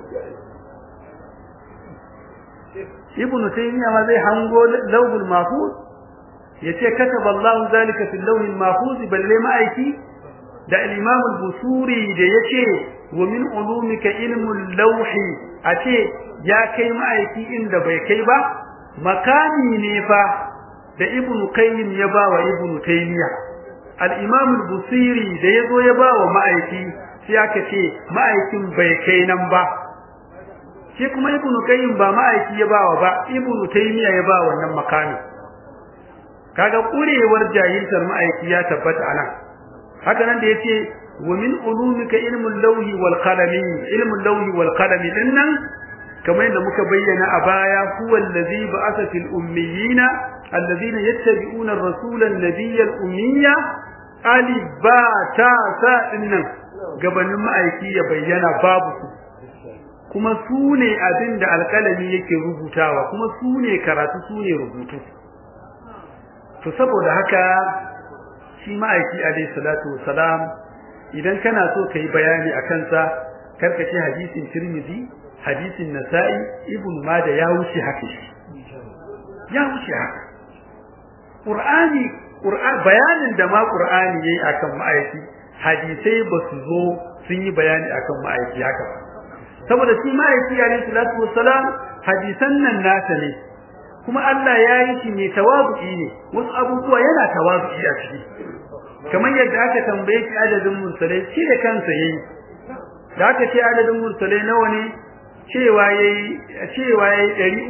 ibnu taymiya ma zai hango lawhul mahfuz yace kataba Allah zalika fil lawhil mahfuz balle ma'aiki da al-imam al-busuri da yace wa min ulumika ilmul lawhi ace ya kai ma'aiki inda bai kai ba makami ne fa da ibnu qayyim ya ba wa ibnu taymiya al-imam al-busiri da yazo ya ba wa ma'aiki sai aka ce ma'aikin bai kai nan ba shi kuma ibnu qayyim ba ma'aiki ya ba wa ba ibnu taymiya ya ba wannan makami kaga kurewar jahiltar ma'aiki ya tabbata anan haka nan da yace wa min ulumika ilmul lawhi wal qalami ilmul lawhi wal qalami dinnan kamar yadda muka bayyana a baya huwa allazi ba'atha fil ummiyina alladhina yattabi'una ar-rasula an-nabiyya al-ummiyya alif ba ta sa dinnan gabanin ma'aiki ya bayyana babu su kuma su ne abin da alƙalami yake rubutawa kuma su ne karatu su ne rubutu to saboda haka shi ma'aiki alayhi salatu wassalam idan kana so kai bayani a kansa karka ce hadisin tirmidhi hadisin nasa'i ibn majah ya wuce haka shi ya wuce haka qur'ani bayanin da ma qur'ani yayi akan ma'aiki hadisai ba su zo sun yi bayani akan ma'aiki haka ba saboda shi ma'aiki alayhi salatu wassalam hadisan nan nasa ne kuma Allah ya yi shi ne tawazu'i ne wasu abubuwa yana tawazu'i a ciki kamar yadda aka tambaye shi adadin mursalai shi da kansa yayi da aka ce adadin mursalai nawa ne cewa yayi cewa yayi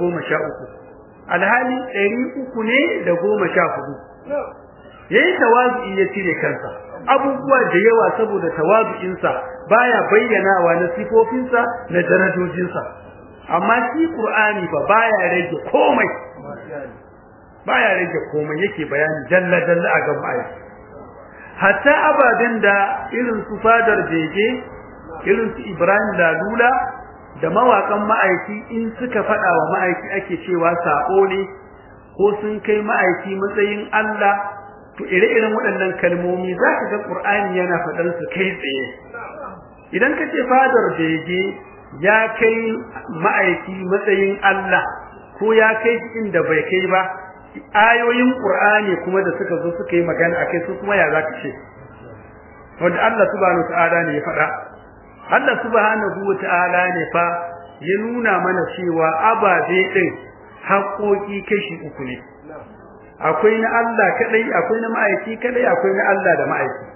313 alhali 300 ne da 14 yayi tawazu'i ya cire kansa abubuwa da yawa saboda tawazu'insa baya bayyanawa na sifofinsa na darajojinsa amma shi qur'ani fa baya rage komai baya rage komai yake bayani dalla dalla a gaban ayi hatta abadan da irin su fadar bege irin su Ibrahim Lalula da mawakan ma'aiki in suka fada wa ma'aiki ake cewa sako ne ko sun kai ma'aiki matsayin Allah to ire-iren waɗannan kalmomi za ka ga Qur'ani yana faɗar su kai tsaye idan ka ce fadar bege ya kai ma'aiki matsayin Allah ko ya kai inda bai kai ba ayoyin Qur'ani kuma da suka zo suka yi magana akai su kuma ya zaka ce wanda Allah subhanahu wataala ne ya faɗa Allah subhanahu wataala ne fa ya nuna mana cewa ababe din haƙoƙi kashi uku ne akwai na Allah kadai akwai na ma'aiki kadai akwai na Allah da ma'aiki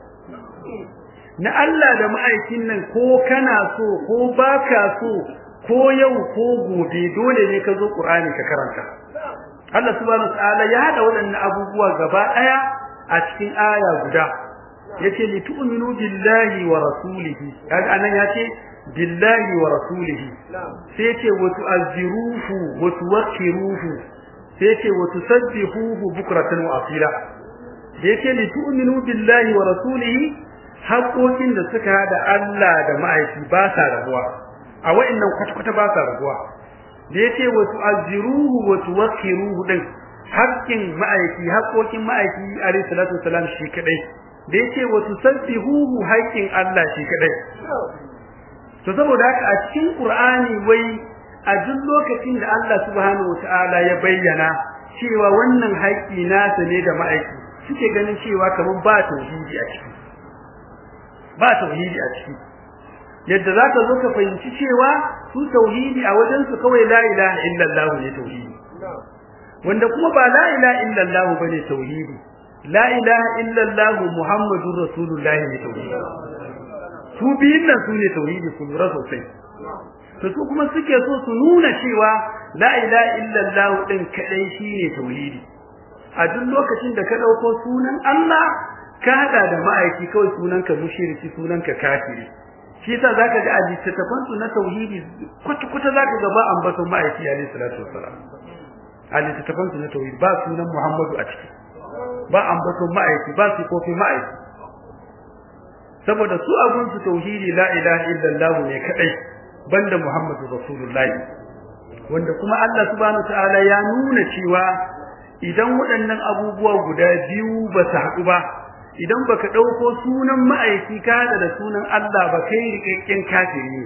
na Allah da ma'aikin nan ko kana so ko baka so ko yau ko gobe dole ne ka zo Qur'ani ka karanta Allah subhanahu wataala ya hada waɗannan abubuwa gaba daya a cikin aya guda yace li tu'minu billahi wa rasulihi kaga anan yace billahi wa rasulihi sai yace wa tu'azziruhu wa tuwaqqiruhu sai yace wa tusabbihuhu bukratan wa asila yace li tu'minu billahi wa rasulihi haƙoƙin da suka hada Allah da ma'aiki ba sa rabuwa a wa'annan kwata-kwata ba sa rabuwa da yace wa tu'azziruhu wa tuwaqqiruhu din haƙƙin ma'aiki haƙoƙin ma'aiki alayhi salatu wasalam shi kadai da yace wa tusabbihuhu haƙƙin Allah shi kadai to saboda haka a cikin Qur'ani wai a duk lokacin da Allah subhanahu wataala ya bayyana cewa wannan haƙƙi nasa ne da ma'aiki suke ganin cewa kaman ba tauhidi a ciki ba tauhidi a ciki yadda zaka zo ka fahimci cewa su tauhidi a wajen su kawai la ilaha illallah ne tauhidi wanda kuma ba la ilaha illallah bane tauhidi la ilaha illallah muhammadur rasulullahi ne tauhidi su biyun nan su ne tauhidi su lura sosai to su kuma suke so su nuna cewa la ilaha illallah din kadai shine tauhidi a duk lokacin da ka dauko sunan Allah ka hada da ma'aiki kawai sunanka mushriki sunanka kafiri shi yasa zaka ga a littattafan su na tauhidi kwata kwata zaka ga ba ambaton ma'aiki alayhi salatu wassalam a littattafan su na tauhidi ba sunan Muhammadu a ciki ba ambaton ma'aiki ba su kofi ma'aiki saboda su abun su tauhidi la ilaha illallah ne kadai banda Muhammadu rasulullahi wanda kuma Allah subhanahu ta'ala ya nuna cewa idan waɗannan abubuwa guda biyu ba su haɗu ba idan baka dauko sunan ma'aiki ka da sunan Allah ba kai rikakken kafiri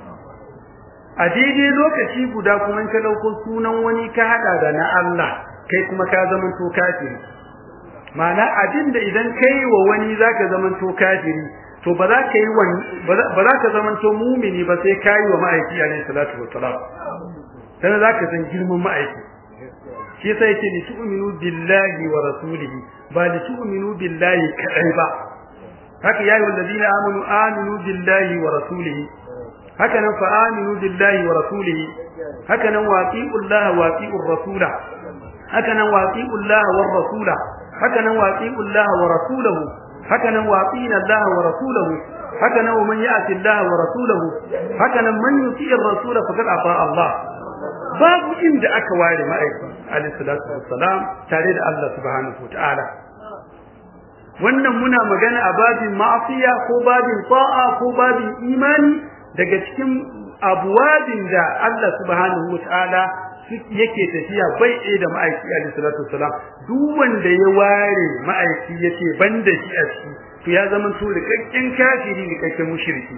a daidai lokaci guda kuma ka dauko sunan wani ka hada da na Allah kai kuma ka zama to kafiri ma'ana abinda idan kai wa wani zaka zama to kafiri to ba za ka yi ba za ka zama to mumini ba sai kai wa ma'aiki alaihi salatu wassalam dan zaka san girman ma'aiki shi yasa yake ni tu'minu billahi wa rasulihi ba li tu'minu billahi kadai ba haka yayi wallazina amanu aminu billahi wa rasulihi haka nan fa aminu billahi wa rasulihi haka nan waqi'ullaha waqi'ur rasula haka nan waqi'ullaha war rasula haka nan waqi'ullaha wa rasulahu haka nan waqina allaha wa rasulahu haka nan man ya'ti allaha wa rasulahu haka nan man yuti'ir rasula faqad ata Allah babu inda aka ware ma'aiki alayhi salatu wassalam tare da Allah subhanahu wataala wannan muna magana a babin ma'asiya ko babin ta'a ko babin imani daga cikin abuwabin da Allah subhanahu wataala yake tafiya bai ɗaya da ma'aiki alayhi salatu wassalam duk wanda ya ware ma'aiki yace banda shi a ciki to ya zama to rikakken kafiri rikakken mushriki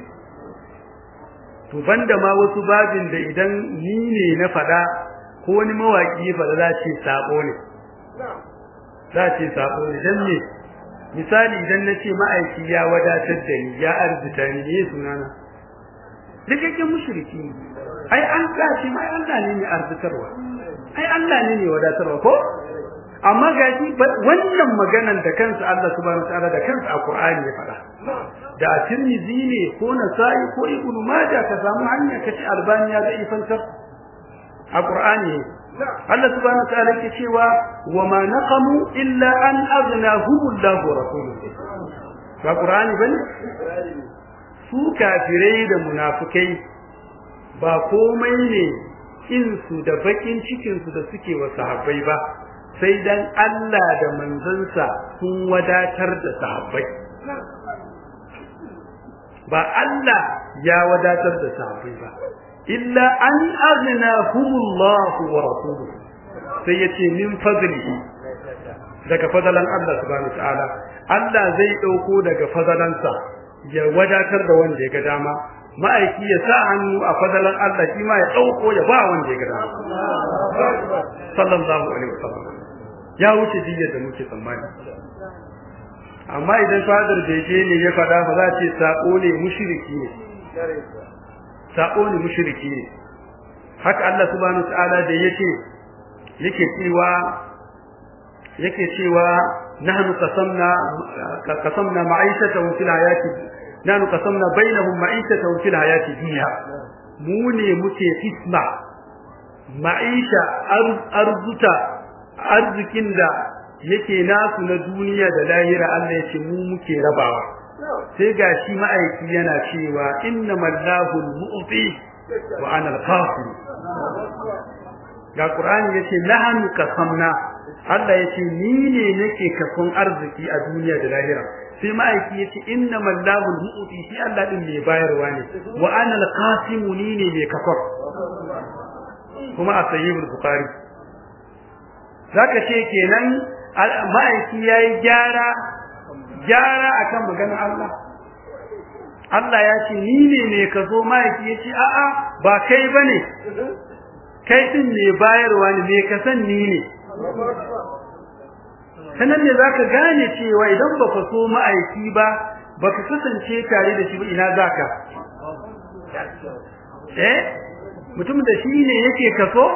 to banda ma wasu babin da idan ni ne na fada ko wani mawaki ya fada za ce sabo ne za ce sabo ne dan me misali idan na ce ma'aiki ya wadatar da ni ya arzuta ni ne sunana dukkan mushriki ne ai an gashi mai Allah ne mai arzutarwa ai Allah ne mai wadatarwa ko amma gashi wannan maganan da kansa Allah subhanahu wataala da kansa a Qur'ani ya faɗa da Tirmidhi ne ko Nasa'i ko Ibn Majah ka samu hanya kace Albani ya ga ifantar a Qur'ani Allah subhanahu wataala yake cewa wa ma naqamu illa an aghnahum Allah wa rasuluhu ba Qur'ani bane su kafirai da munafikai ba komai ne insu da bakin cikin su da suke wa sahabbai ba sai dan Allah da manzansa sun wadatar da sahabbai ba Allah ya wadatar da sahabbai ba illa an aghnahumullahu wa rasuluhu sai yace min fadlihi daga fadalan Allah subhanahu wataala Allah zai dauko daga fadalansa ya wadatar da wanda ya ga dama ma'aiki ya sa hannu a fadalan Allah shi ma ya dauko ya ba wanda ya ga dama sallallahu alaihi wasallam ya wuce diyyar da muke tsammani amma idan fadar bege ne ya fada ba za ce sako ne mushriki ne sako ne mushriki ne haka Allah subhanahu wataala da yake yake cewa yake cewa nahnu qasamna qasamna ma'ishatahu fil hayati nahnu qasamna bainahum ma'ishatahu fil hayati dunya mu ne muke fisma ma'isha arzuta arzikin da yake nasu na duniya da lahira Allah yake mu muke rabawa sai gashi ma'aiki yana cewa innamal lahu al-mu'ti wa ana al-qasim ga Qur'ani yace nahnu qasamna Allah yace ni ne nake kafin arziki a duniya da lahira sai ma'aiki yace innamal lahu al-mu'ti shi Allah din mai bayarwa ne wa ana al-qasim ni ne mai kafar kuma a sahihul bukhari zaka ce kenan ma'aiki yayi gyara gyara akan maganar Allah Allah ya ce ni ne ne ka zo ma'aiki ya ce a'a ba kai bane kai din ne bayarwa ne me ka san ni ne sanan ne zaka gane cewa idan baka so ma'aiki ba baka kasance tare da shi ba ina zaka eh mutum da shi ne yake kaso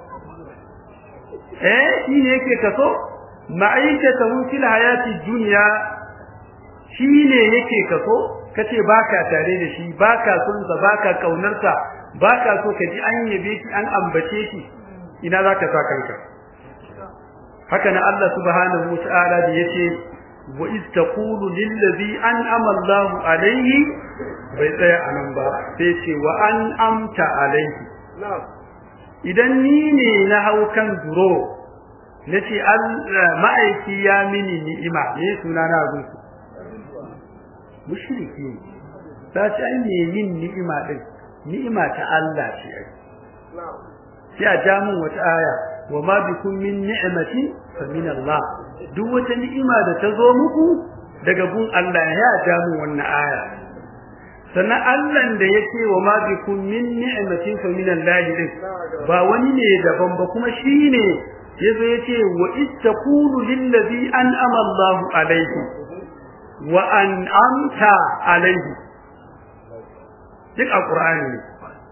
eh shi ne yake kaso ma'aikatahu fil hayati dunya shi ne yake kaso kace baka tare da shi baka son sa baka kaunar sa baka so ka ji an yabe shi an ambace shi ina zaka sa kanka haka na Allah subhanahu wa ta'ala da yace wa iz taqulu lil ladhi an'ama Allahu alayhi bai tsaya anan ba sai ce wa an amta alayhi idan ni ne na hau kan duro nace ma'aiki ya mini ni'ima ne suna na gunsu mushriki ne ta ce ai me yin ni'ima din ni'ima ta Allah ce ai sai a ja mun wata aya wa ma bikum min ni'matin fa min Allah duk wata ni'ima da ta zo muku daga gun Allah ya ja mun wannan aya sannan Allah da yake wa ma bikum min ni'matin fa min Allah din ba wani ne daban ba kuma shine yazo yace wa istaqulu lil ladhi an'ama Allahu alayhi wa an'amta alayhi duk alqur'ani ne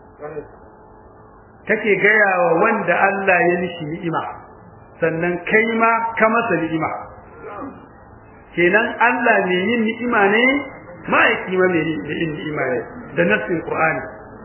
kake gaya wa wanda Allah ya nishi ni'ima sannan kai ma ka masa ni'ima kenan Allah ne yin ni'ima ne ma'aiki ma mai yin ni'ima ne da nassin qur'ani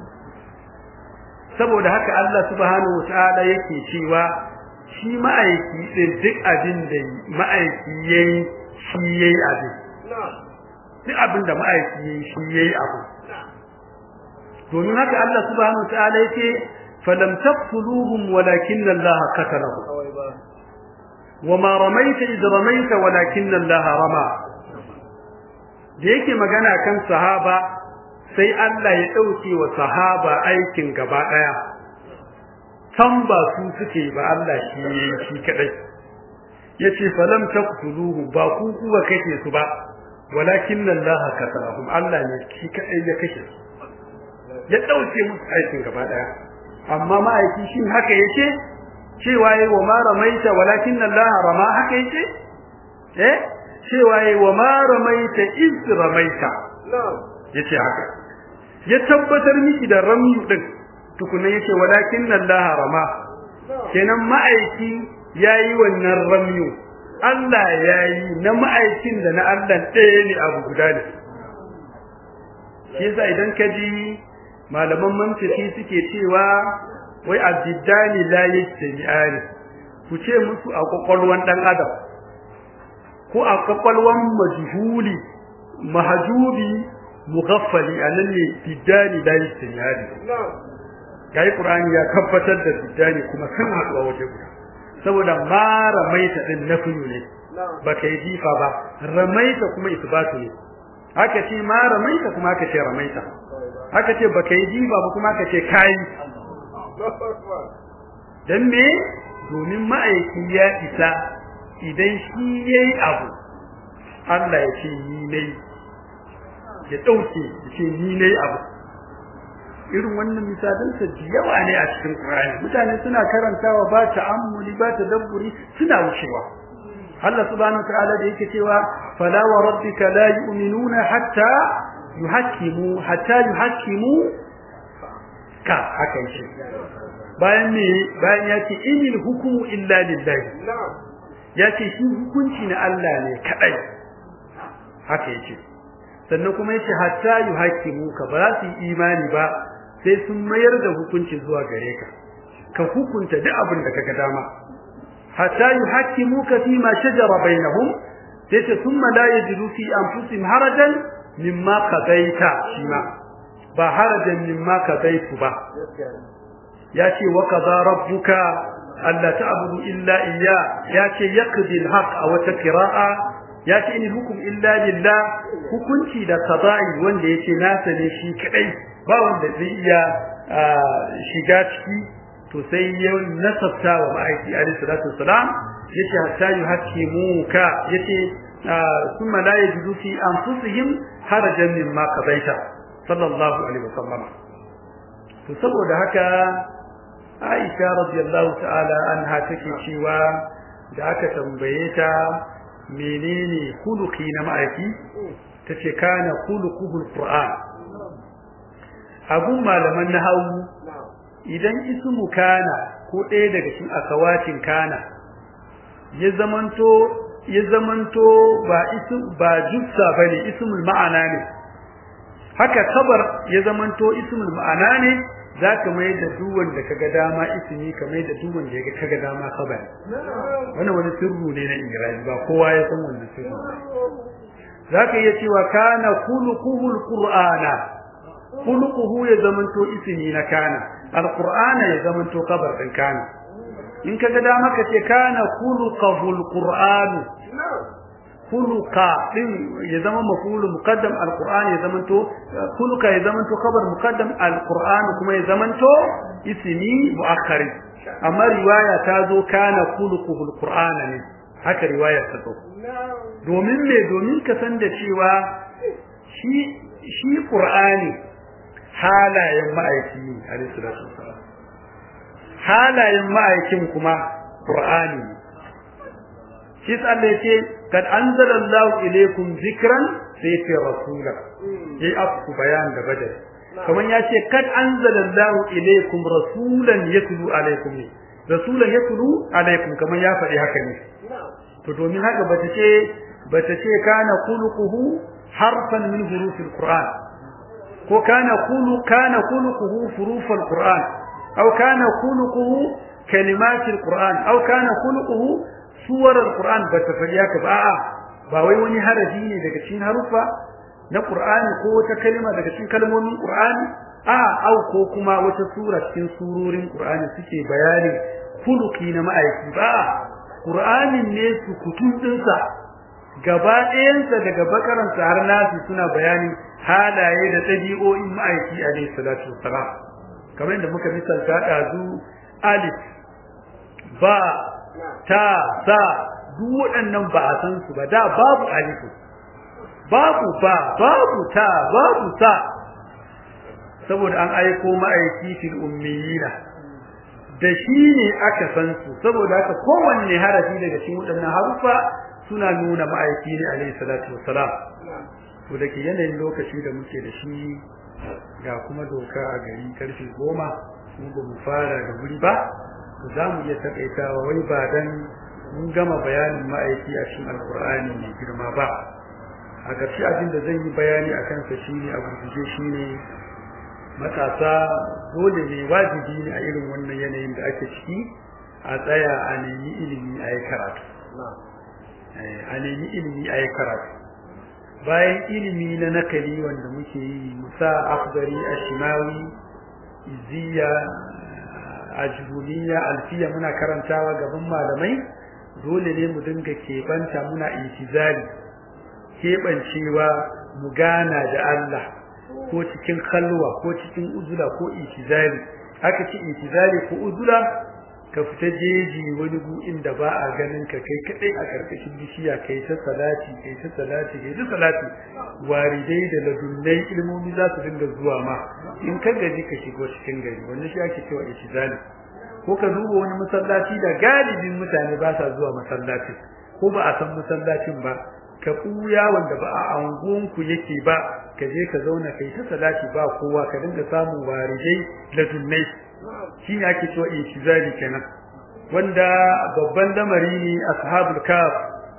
saboda haka Allah subhanahu wataala yake cewa shi ma'aiki din duk abin da ma'aiki yayi shi yayi abin duk abin da ma'aiki yayi shi yayi abu domin haka Allah subhanahu wataala yake falam taqtuluhum walakin Allah qatalahum wama ramaita id ramaita walakin Allah rama da yake magana kan sahaba sai Allah ya dauke wa sahaba aikin gaba daya san ba su suke ba Allah shi yayi shi kadai yace falam taqtuluhu ba ku kuwa kake su ba walakin Allah qatalahum Allah ne shi kadai ya kashe su ya dauke musu aikin gaba daya amma ma'aiki shin haka yace cewa yayi wa ma ramaita walakin Allah rama haka yace eh cewa yi wa ma ramaita iz ramaita yace haka ya tabbatar miki da ramyu din tukunan yace walakin Allah rama kenan ma'aiki yayi wannan ramyu Allah yayi na ma'aikin da na Allah ɗaya ne abu guda ne shi yasa idan ka ji malaman mantiki suke cewa wai abdiddani la yajtami'ani ku ce musu a kwakwalwan dan adam ko a kwakwalwan majhuli mahjubi mughaffali anan ne biddani la yajtami'ani kai qur'ani ya tabbatar da biddani kuma sun haɗu a waje guda saboda ma ramaita din nafiyu ne baka yi jifa ba ramaita kuma isbatu ne haka ce ma ramaita kuma haka ce ramaita haka ce baka yi jifa ba kuma haka ce kai dan me domin ma'aiki ya isa idan shi yayi abu Allah ya ce ni ne ya dauke ya ce ni ne abu irin wannan misalan sa yawa ne a cikin Qur'ani mutane suna karantawa ba ta'ammuli ba tadabburi suna wucewa Allah subhanahu ta'ala da yake cewa fala wa rabbika la yu'minuna hatta yuhakkimu hatta yuhakkimu ka haka yake bayan ne bayan yace inil hukmu illa lillahi yace shi hukunci na Allah ne kadai haka yake sannan kuma yace hatta yuhakkimu ka ba su imani ba sai sun mayar da hukunci zuwa gare ka ka hukunta duk abin da kaga dama hatta yuhakkimuka fi ma shajara bainahum sai ce thumma la yajidu fi anfusihim harajan mimma qadaita shima ba harajan mimma qadaitu ba yace wa qada rabbuka alla ta'budu illa iyya yace yaqdi al-haq aw taqra'a yace in hukum illa lillah hukunci da qada'i wanda yace nasa ne shi kadai ba wanda zai iya shiga ciki to sai ya nasabta wa ma'aiki alayhi salatu wassalam yace hatta yuhakkimuka yace thumma la yajidu fi anfusihim harajan mimma qadaita sallallahu alaihi wasallam to saboda haka Aisha radiyallahu ta'ala anha take cewa da aka tambaye ta menene khuluqi na ma'aiki tace kana khuluquhul qur'an abun malaman nahawu idan ismu kana ko ɗaya daga cikin akawatin kana ya zamanto ya zamanto ba ism ba jussa bane ismul ma'ana ne haka kabar ya zamanto ismul ma'ana ne zaka mai da duk wanda kaga dama ismi ka mai da duk wanda yaga kaga dama kabar wannan wani sirru ne na ingiraji ba kowa ya san wannan sirru zaka iya cewa kana khuluquhul qur'ana khuluquhu ya zamanto ismi na kana alqur'ana ya zamanto kabar din kana in kaga da maka ce kana khuluquhul qur'an khuluqa din ya zama maf'ul muqaddam alqur'an ya zamanto khuluqa ya zamanto kabar muqaddam alqur'an kuma ya zamanto ismi muakkar amma riwaya ta zo kana khuluquhul qur'an ne haka riwaya ta zo domin me domin ka san da cewa shi shi qur'ani halayen ma'aiki ne alayhi salatu wassalam halayen ma'aikin kuma qur'ani shi Allah yace kad anzalallahu ilaykum zikran sai fi rasula yayi aku bayan da badar kaman yace kad anzalallahu ilaykum rasulan yatlu alaykum rasulan yatlu alaykum kaman ya faɗi haka ne to domin haka bata ce bata ce kana khuluquhu harfan min hurufil qur'an ko kana khulu kana khuluquhu hurufal qur'an aw kana khuluquhu kalimatil qur'an aw kana khuluquhu suwarar qur'an bata faɗi haka ba a'a ba wai wani harafi ne daga cikin harufa na qur'ani ko wata kalma daga cikin kalmomin qur'ani a au ko kuma wata sura cikin surorin qur'ani suke bayanin khuluqi na ma'aiki ba qur'anin ne su kutun dinsa gaba ɗayansa daga bakaransa har nasi suna bayanin halaye da ɗabi'o'in ma'aiki alaihi salatu wassalam kamar yadda muka misalta ɗazu alif ba ta sa duk waɗannan ba a san su ba da babu alifu babu ba babu ta babu sa saboda an aiko ma'aiki fil ummiyina da shi ne aka san su saboda haka kowanne harafi daga cikin waɗannan harufa suna nuna ma'aiki ne alaihi salatu wassalam to da ke yanayin lokaci da muke da shi ga kuma doka a gari karfe goma mu ba mu fara da wuri ba to za mu iya takaitawa wai ba dan mun gama bayanin ma'aiki a cikin alkur'ani mai girma ba a ƙarshe abin da zan yi bayani a kansa shine a gurguje shine matasa dole ne wajibi ne a irin wannan yanayin da ake ciki a tsaya a nemi ilimi a yi karatu a nemi ilimi a yi karatu bayan ilimi na nakali wanda muke yi musa afdari ashimawi iziya ajrumiya alfiya muna karantawa gaban malamai dole ne mu dinga keɓanta muna intizari keɓancewa mu gana da Allah ko cikin kalwa ko cikin uzula ko intizari aka ce intizari ko uzula ka fita jeji wani gu inda ba a ganin ka kai kadai a karkashin bishiya kai ta salati kai ta salati kai ta salati waridai da ladunnai ilmomi za su dinga zuwa ma in ka gaji ka shigo cikin gari wannan shi ake cewa intizari ko ka duba wani masallaci da galibin mutane ba sa zuwa masallaci ko ba a san masallacin ba ka kuya wanda ba a angonku yake ba ka je ka zauna kai ta salati ba kowa ka dinga samun warijai ladunnai shi ne ake cewa intizari kenan wanda babban lamari ne ashabul kaf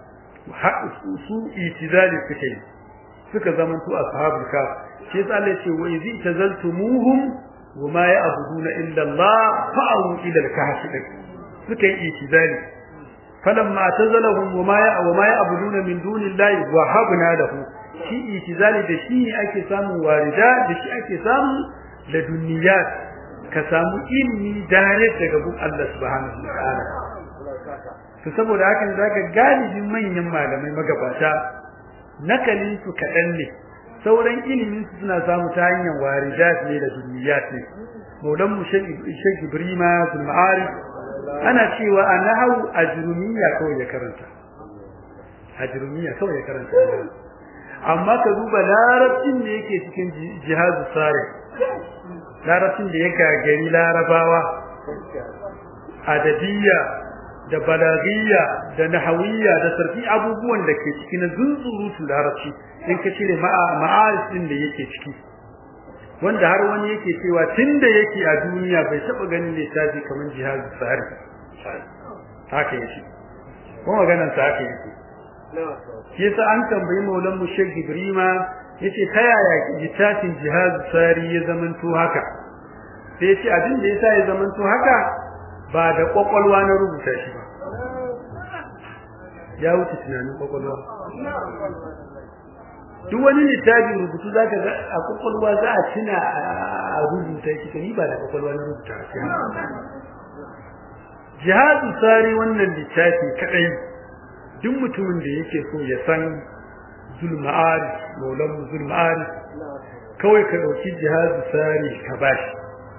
su intizari suke yi suka zama su ashabul kaf shi yasa Allah ya ce wa idh tazaltumuhum وما يعبدون إلا الله فأووا إلى الكهف سكي إيتذالي فلما اعتزلهم وما وما يعبدون من دون الله وهبنا له شي إيتذالي ده شي أكي سامو واردات ده شي أكي سامو لدنيات كسامو إلمي دارت لقبول الله سبحانه وتعالى to saboda hakan zaka galibin manyan malamai magabata nakalin su kaɗan ne sauran ilimin su suna samu ta hanyar waridat ne da duniyat ne maulan mu shek ibrima bin ma'arif ana cewa a nahawu ajrumiya kawai ya karanta ajrumiya kawai ya karanta amma ka duba larabcin da yake cikin jihazu sare larabcin da ya gagari larabawa adabiyya da balagiyya da nahawiyya da sarfi abubuwan da ke cikin zunzurutu larabci in ka cire ma'arif din da yake ciki wanda har wani yake cewa tunda yake a duniya bai taba ganin littafi kamar jihad tsari haka yake ko maganar sa haka yake shi yasa an tambayi maulan mu Sheikh Ibrima yace ta yaya littafin jihad tsari ya zamanto haka sai yace abin da yasa ya zamanto haka ba da kwakwalwa na rubuta shi ba ya wuce tunanin kwakwalwa duk wani littafin rubutu zaka ga a kwakwalwa za a tuna a rubuta shi ni ba da kwakwalwa na rubuta shi jihadu sari wannan littafi kadai duk mutumin da yake so ya san zulma'ari maulan zulma'ari kawai ka dauki jihadu sari ka bashi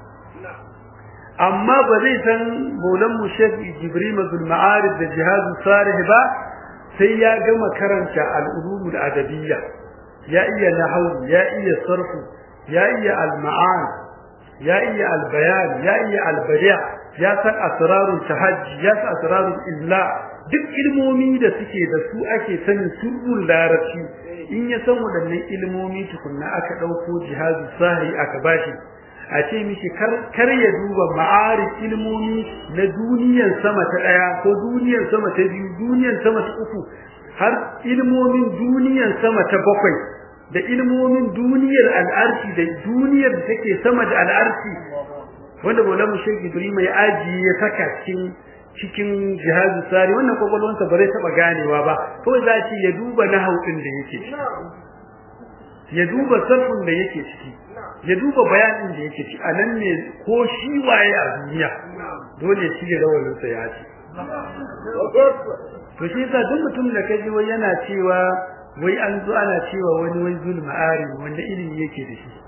amma ba zai san maulan mu shek jibril zulma'ari da jihadu sari ba sai ya gama karanta al-ulumul adabiyya ya iya nahwu ya iya sarfu ya iya al-ma'an ya iya al-bayan ya iya al-badi' ya san asrarul tahajji ya san asrarul illa duk ilmomi da suke da su ake sanin sirrul larabci in ya san wadannan ilmomi tukunna aka dauko jihazu sahi aka bashi a ce mishi kar ya duba ma'arif ilmomi na duniyar sama ta daya ko duniyar sama ta biyu duniyar sama ta uku har ilmomin duniyar sama ta bakwai da ilmomin duniyar al'arshi da duniyar da take sama da al'arshi wanda Maulana Sheikh Ibrahim ya aji ya saka cikin cikin jihazu sari wannan kwakwalwansa ba zai taba ganewa ba kawai za shi ya duba nahau din da yake ya duba sarfin da yake ciki ya duba bayanin da yake ciki anan ne ko shi waye a duniya dole shi ya rawalin sa ya ci to shi yasa duk mutum da kaji wai yana cewa wai an zo ana cewa wani wai zulma ari wanda ilimi yake da shi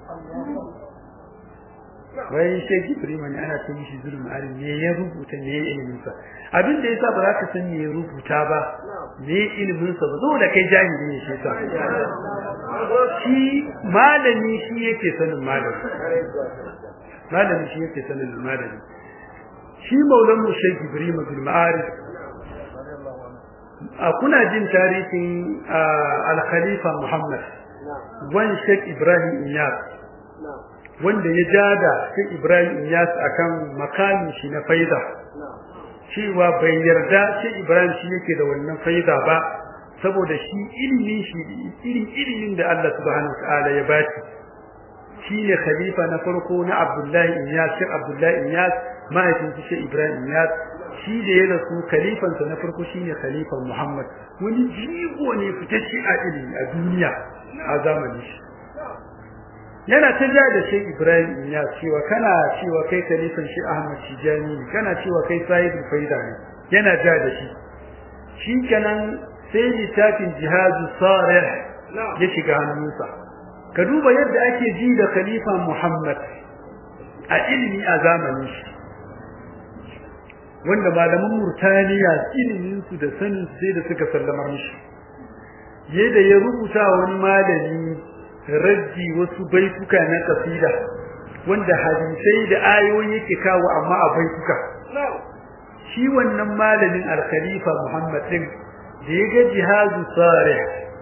wai sai Ibrahim ne ana ce mishi zulma ari ne ya rubuta ne ilimin sa abin da yasa ba za ka san me ya rubuta ba ne ilimin sa ba saboda kai jahili ne shi sa shi malami shi yake sanin malami malami shi yake sanin malami shi maulan mu Sheikh Ibrahim bin Ma'arif kuna jin tarihin al-khalifa Muhammad wan Sheikh Ibrahim Iyas wanda ya jada Sheikh Ibrahim Iyas akan makamin shi na faida cewa bai yarda Sheikh Ibrahim shi yake da wannan faida ba saboda shi ilimin shi irin ilimin da Allah subhanahu wataala ya bashi shine khalifa na farko na Abdullahi Iyas Sheikh Abdullahi Iyas mahaifin Sheikh Ibrahim Iyas shi da ya rasu khalifansa na farko shine khalifan Muhammad wani jigo ne fitacce a ilimi a duniya a zamanin shi yana ta ja da Sheikh Ibrahim ya cewa kana cewa kai khalifan shi Ahmad Tijani ne kana cewa kai sahibul faida ne yana ja da shi shikenan sai littafin jihadu sarih ya shiga hannunsa ka duba yadda ake ji da khalifan Muhammad a ilimi a zamanin shi wanda malaman Murtaniya ilimin su da sanin sai da suka sallamar mishi yadda ya rubuta wani malami raddi wasu baituka na kasida wanda hadisai da ayoyi yake kawo amma a baituka shi wannan malamin al-khalifa Muhammad din da ya ga jihadu sarih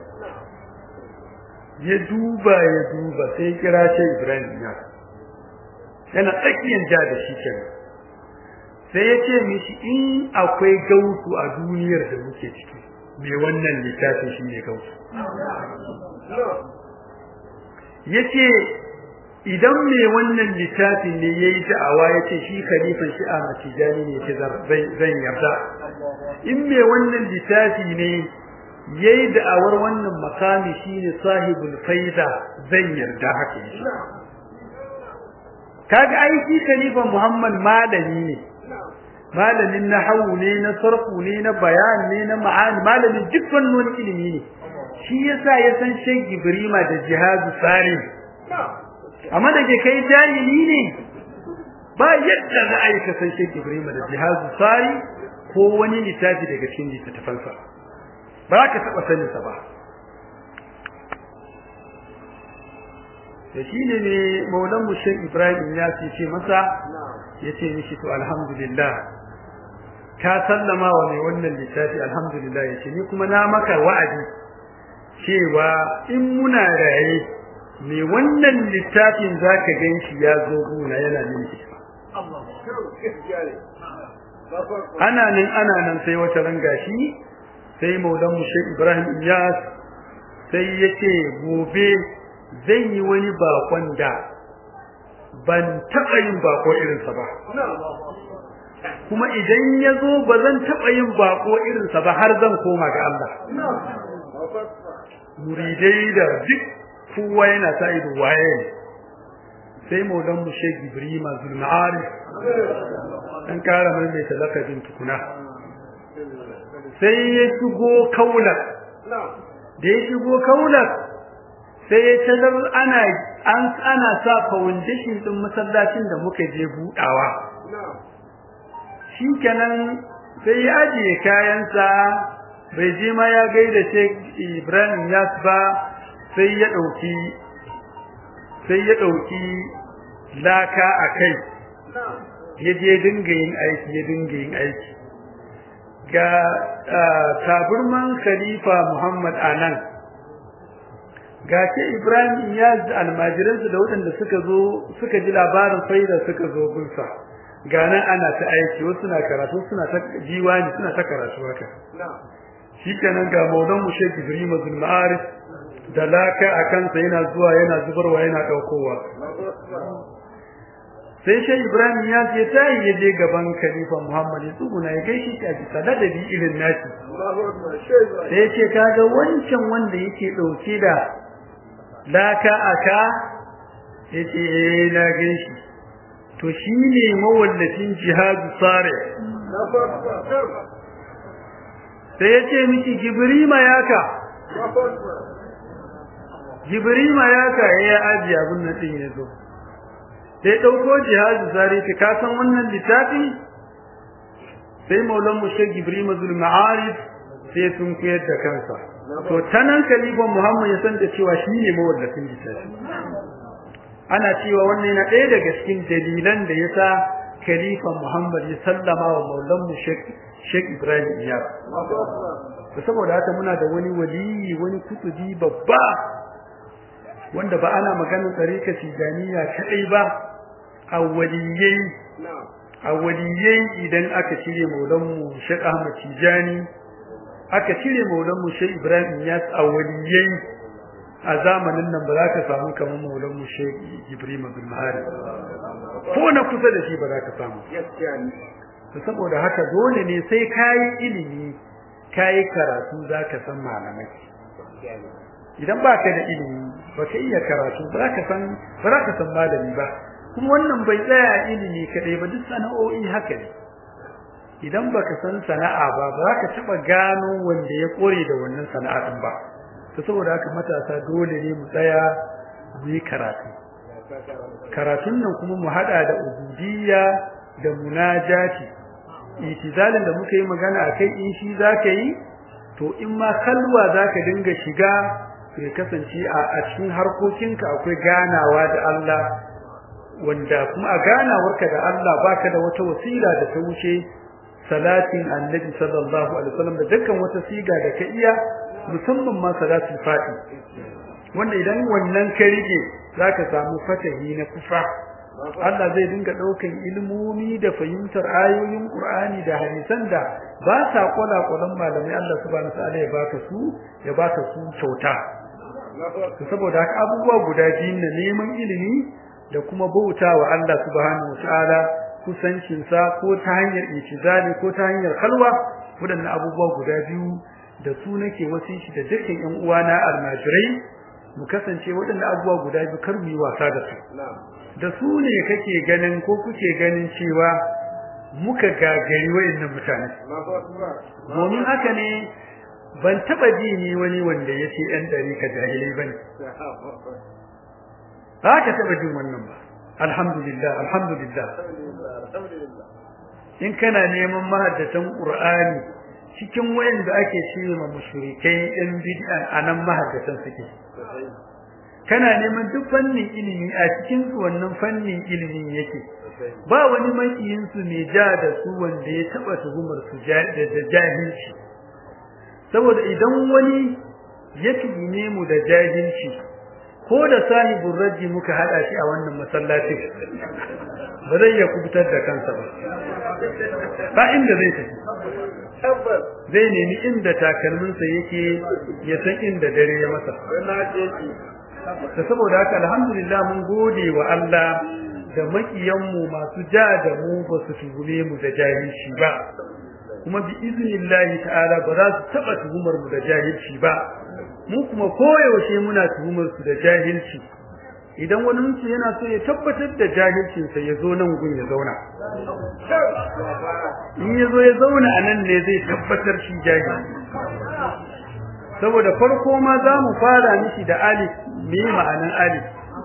ya duba ya duba sai kira shi Ibrahim ya yana tsakiyar ja da shi kenan sai ya ce mishi in akwai gautu a duniyar da muke ciki mai wannan littafin shi ne gautu ya ce idan mai wannan littafin ne ya yi da'awa ya ce shi khalifan shi a matijani ne ce zan yarda in mai wannan littafi ne ya yi da'awar wannan makami shi ne sahibul faida zan yarda haka yi kaga aiki khalifan muhammad malami ne malamin nahawu ne na sarfu ne na bayan ne na ma'ani malamin duk wannan ilimi ne shi yasa ya san Sheikh Ibrahim da jihadu sari amma da ke kai jahili ne ba yadda za a yi ka san Sheikh Ibrahim da jihadu sari ko wani littafi daga cikin littattafansa ba ka taba sanin sa ba da shi ne ne maulan mu Sheikh Ibrahim ya ce masa yace mishi to alhamdulillah ka sallama wa mai wannan littafi alhamdulillah yace ni kuma na maka wa'adi cewa in muna raye mai wannan littafin zaka ganshi ya zo guna yana mini ana nan ana nan sai wata ranga shi sai maulan mu Sheikh Ibrahim Iyas sai yace gobe zai yi wani bakon da ban taɓa yin bako irinsa ba kuma idan ya zo ba zan taɓa yin bako irinsa ba har zan koma ga Allah muridai da duk kowa yana sa ido waye sai maulan mu Sheikh Ibrahim Zulma'arif dan kara mai mai talakabin tukuna sai ya shigo kaular da ya shigo kaular sai ya talar ana an ana sa foundation din masallacin da muka je budawa shikenan sai ya ajiye kayansa bai je ma ya gaida Sheikh Ibrahim Yas ba sai ya dauki sai ya dauki laka akai ya je dinga yin aiki ya dinga yin aiki ga taburman khalifa Muhammad anan ga ce Ibrahim Iyaz almajiransu da waɗanda suka zo suka ji labarin faida suka zo gunsa ga nan ana ta aiki wasu na karatu suna ta jiwani suna ta karatu haka shi kenan ga maulan mu Sheikh Ibrahim Abdul Ma'arif da laka a kansa yana zuwa yana zubarwa yana daukowa sai Sheikh Ibrahim ya ce tayi ya je gaban Khalifa Muhammad ya tsuguna ya gaishe shi a bisa ladabi irin nashi sai ya ce kaga wancan wanda yake dauke da laka aka yace eh na gaishe to shine mawallafin jihadu sare sai yace miki jibrima yaka jibrima yaka ya aji abun nan din yazo sai dauko jihadu sare ki ka san wannan littafi sai maulan mu shek jibrima zul ma'arif sai sun koyar da kansa to tanan kalifan Muhammad ya san da cewa shine mawallafin littafi ana cewa wannan yana ɗaya daga cikin dalilan da yasa kalifan Muhammad ya sallama wa maulan mu Sheikh Sheikh Ibrahim Iyas saboda haka muna da wani waliyi wani kutubi babba wanda ba ana maganar tsarika tijaniya kadai ba a waliyai a waliyai idan aka cire maulanmu Sheikh Ahmad Tijani aka cire maulanmu Sheikh Ibrahim Yas a waliyai a zamanin nan ba za ka samu kamar maulanmu Sheikh Ibrahim bin Mahari ko na kusa da shi ba za ka samu saboda haka dole ne sai kayi ilimi kayi karatu za ka san malamai idan baka da ilimi baka iya karatu ba ka san ba ka san malami ba kuma wannan bai tsaya ilimi kadai ba duk sana'o'i haka ne idan baka san sana'a ba ba ka taba gano wanda ya kore da wannan sana'a din ba to saboda haka matasa dole ne mu tsaya mu yi karatu karatun nan kuma mu hada da ubudiyya da munajati itizalin da muka yi magana akai in shi zaka yi to in ma kalwa zaka dinga shiga ya kasance a cikin harkokinka akwai ganawa da Allah wanda kuma a ganawarka da Allah baka da wata wasila da ta wuce salatin annabi sallallahu alaihi wasallam da dukkan wata siga da ka iya musamman ma salatul fati wanda idan wannan ka rike zaka samu fatahi na kufa Allah zai dinga daukan ilmomi da fahimtar ayoyin Qur'ani da hadisan da ba sa kula kulan malamai Allah subhanahu wa ta'ala ya baka su ya baka su kyauta saboda haka abubuwa guda biyu na neman ilimi da kuma bautawa Allah subhanahu wataala kusancin sa ko ta hanyar itizali ko ta hanyar halwa wadannan abubuwa guda biyu da su nake wasishi da dukkan ƴan uwana almajirai mu kasance wadannan abubuwa guda biyu kar mu yi wasa da su da su ne kake ganin ko kuke ganin cewa muka gagari wayannan mutane domin haka ne ban taba ji ni wani wanda yace ɗan dari ka jahilai bane ba ka taba jin wannan ba alhamdulillah alhamdulillah in kana neman mahaddatan qur'ani cikin wayanda ake cewa ma mushrikai ɗan bid'an anan mahaddatan suke kana neman duk fannin ilimi a cikin su wannan fannin ilimin yake ba wani makiyin su ne ja da su wanda ya taba tuhumar su da jahilci saboda idan wani ya tuhume mu da jahilci ko da sahibul raji muka hada shi a wannan masallacin ba zai ya kubutar da kansa ba ba inda zai tafi zai nemi inda takalminsa yake ya san inda dare ya masa da saboda haka alhamdulillah mun gode wa Allah da makiyanmu masu ja da mu ba su tuhume mu da jahilci ba kuma bi iznillahi ta'ala ba za su taba tuhumar mu da jahilci ba mu kuma koyaushe muna tuhumar su da jahilci idan wani su yana so ya tabbatar da jahilcin sa ya zo nan gun ya zauna in ya zo ya zauna a nan ne zai tabbatar shi jahili saboda farko ma za mu fara mishi da alif me ma'anan alif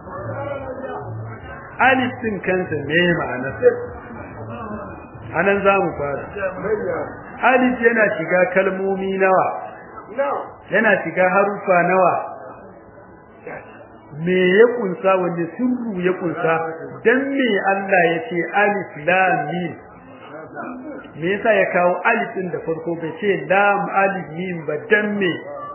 alif din kansa me ma'anarsa anan za mu fara alif yana shiga kalmomi nawa yana shiga harufa nawa me ya kunsa wanda sirru ya kunsa dan me Allah ya ce alif lam mim me yasa ya kawo alif din da farko bai ce lam alif mim ba dan me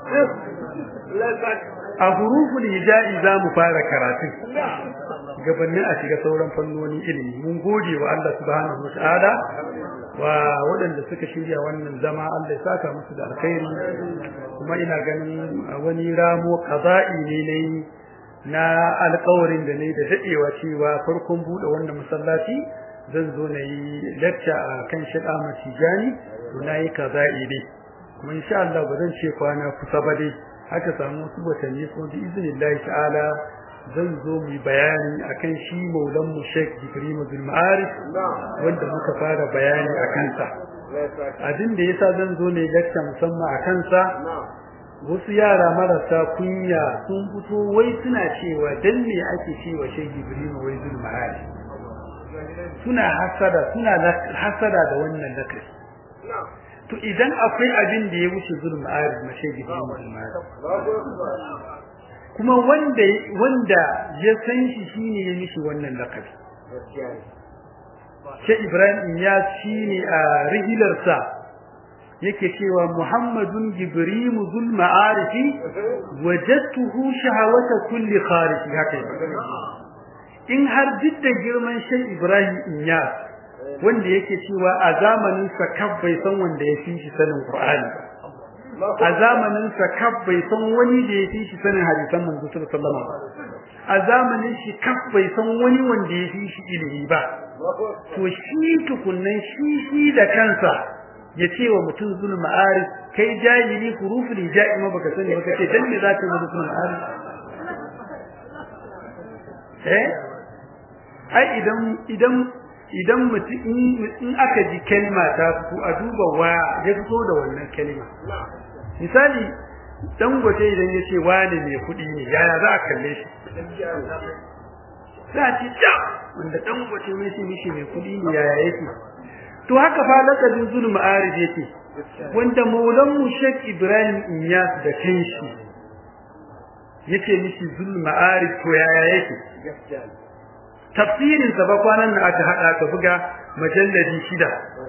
a huruful hijai za mu fara karatu gabanin a shiga sauran fannoni ilimi mun gode wa Allah subhanahu wataala wa waɗanda suka shirya wannan zama Allah ya saka musu da alkhairi kuma ina ganin wani ramo qada'i ne ne na alƙawarin da ne da dadewa cewa farkon bude wannan masallaci zan zo na yi lecture a kan Sheikh Ahmad Tijani to na yi qada'i ne kuma insha Allah ba zan ce kwana kusa ba dai haka samu wasu watanni ko bi iznillahi ta'ala zan zo mu bayani akan shi maulan mu Sheikh Ibrahim bin Ma'arif wanda muka fara bayani akan sa abin da yasa zan zo ne lecture musamman akan sa wasu yara marasa kunya sun fito wai suna cewa dan me ake cewa Sheikh Ibrahim wai bin Ma'arif suna hasada suna hasada da wannan lakari to idan akwai abin da ya wuce zulm arif na Sheikh Ibrahim bin Ma'arif kuma wanda wanda ya san shi shine ya mishi wannan lakabi Sheikh Ibrahim ya shine a rihilarsa yake cewa Muhammadun Jibril zul ma'arifi wajadtuhu shahawata kulli kharij haka in har didda girman shay Ibrahim Inyas wanda yake cewa a zamanin sa kaf bai san wanda ya fi shi sanin Qur'ani a zamanin sa kaf bai san wani da ya fi shi sanin hadisan manzo sallallahu alaihi wasallam a zamanin shi kaf bai san wani wanda ya fi shi ilimi ba to shi tukunnan shi shi da kansa ya ce wa mutum zul ma'arif kai jahili huruful hijai ma baka sani baka ce dan me za ka yi zul ma'arif eh ai idan idan idan mutum in aka ji kalma ta ku a duba waya ya fito da wannan kalma misali dangote idan ya ce wani mai kuɗi ne yaya za a kalle shi za a ce ja wanda dangote mai shi mishi mai kuɗi ne yaya yake to haka fa lakabin zulm ma'arif yake wanda maulan mu Sheikh Ibrahim Inyas da kanshi yace mishi zulm ma'arif to yaya yake tafsirin sa ba kwanan nan aka hada aka buga majalladi shida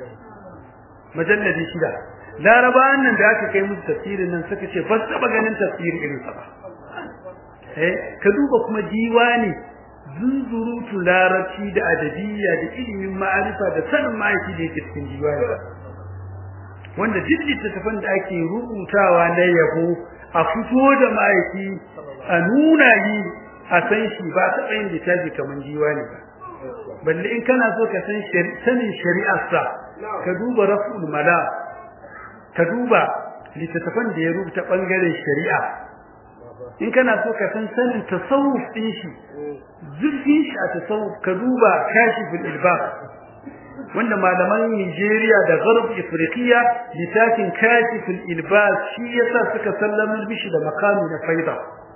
majalladi shida larabawan nan da aka kai musu tafsirin nan suka ce ba su ganin tafsiri irin sa ba eh ka duba kuma diwani zunzurutu larabci da adabiyya da ilimin ma'arifa da sanin ma'aiki da yake cikin diwani wanda duk littattafan da ake rubutawa na yabo a fito da ma'aiki a nuna yi a san shi ba ta tsayin littafi kamar diwani ba balle in kana so ka san sanin shari'arsa ka duba raf'ul mala ka duba littattafan da ya rubuta bangaren shari'a in kana so ka san sanin tasawuf din shi zurfin shi a tasawuf ka duba kashiful ilbab wanda malaman Nigeria da Gharb Afriqiya littafin kashiful ilbab shi yasa suka sallama bishi da makami na faida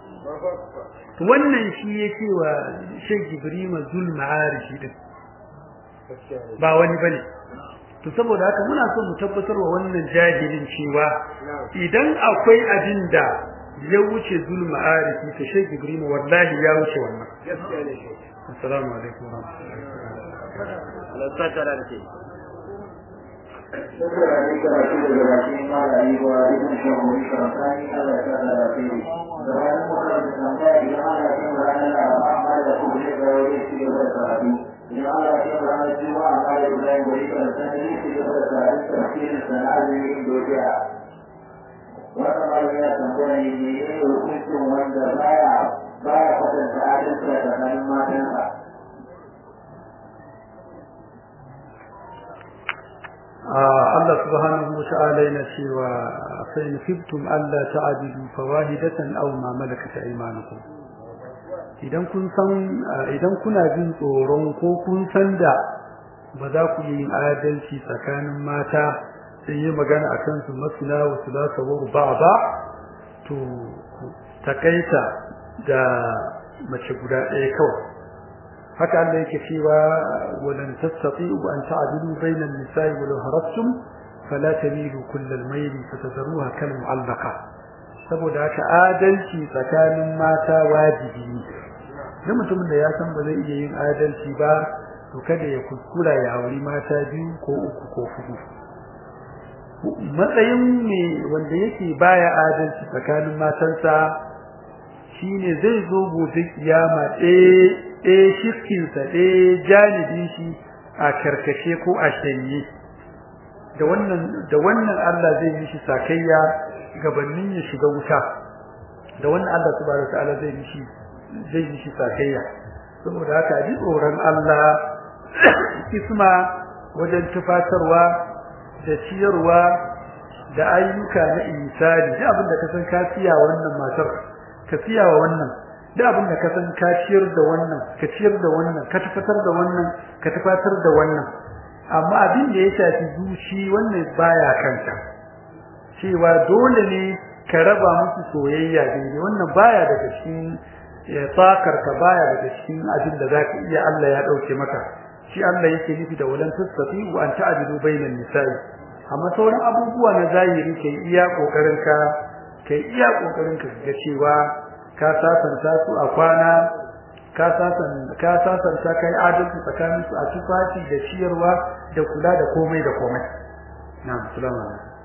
wannan shi yake wa Sheikh Ibrahim Zul Ma'arishi din ba wani bane to saboda haka muna so mu tabbatar wa wannan jahilin cewa idan akwai abin da ya wuce zulma arifi ta Sheikh Ibrahim wallahi ya wuce wannan assalamu alaikum wa rahmatullahi Shukran da karatu daga bakin malayi wa ibn shahu shafani Allah ta da rafi. Da wani mutum da tambaya idan ana cin ranar amma da kuma ne ga wani shi da karatu. Idan ana cin ranar juma'a amma da Ibrahim gari kan sanadi shi da karatu tafsirin sana'ar Indonesia. wannan malami ya tambaya ne ne ne hukuncin wanda baya baya kwatanta adalci a tsakanin matansa Allah subhanahu wa ta'ala yana cewa fa in khiftum alla ta'dilu fawahidatan aw ma malakat aymanukum idan kun san idan kuna jin tsoron ko kun san da ba za ku yi adalci tsakanin mata sai yi magana a kansu masuna wa sulasa wa ruba to takaita da mace guda ɗaya kawai haka Allah yake cewa walan tastati'u an ta'dilu bainan nisa'i wa law harastum fala tamilu kullal mayl fatadruha kal mu'allaqa saboda haka adalci tsakanin mata wajibi ne duk mutumin da ya san ba zai iya yin adalci ba to kada ya kuskura ya auri mata biyu ko uku ko hudu matsayin me wanda yake baya adalci tsakanin matansa shine zai zo gobe kiyama ɗaya ɗaya shirkinsa ɗaya janibin shi a karkashe ko a shanye da wannan da wannan Allah zai yi shi sakayya gabanin ya shiga wuta da wannan Allah subhanahu wataala zai yi shi zai yi shi sakayya saboda haka ji tsoron Allah isma wajen tufatarwa da ciyarwa da ayyuka na insani da abin da ka san ka siya wannan matar ka siya wa wannan da abin da ka san ka ciyar da wannan ka ciyar da wannan ka tafatar da wannan ka tafatar da wannan amma abin da ya shafi zuci wannan baya kanka cewa dole ne ka raba musu soyayya daidai wannan baya daga cikin tsakar ka baya daga cikin abin da zaka iya Allah ya dauke maka shi Allah yake nufi da walan tasfi wa an ta'dilu bainan nisa'i amma sauran abubuwa na zahiri kai iya kokarin ka kai iya kokarin ka ga cewa ka sasanta su a kwana ka sasan ka sasanta kai adalci tsakanin su a tufafi da ciyarwa da kula da komai da komai na'am assalamu alaikum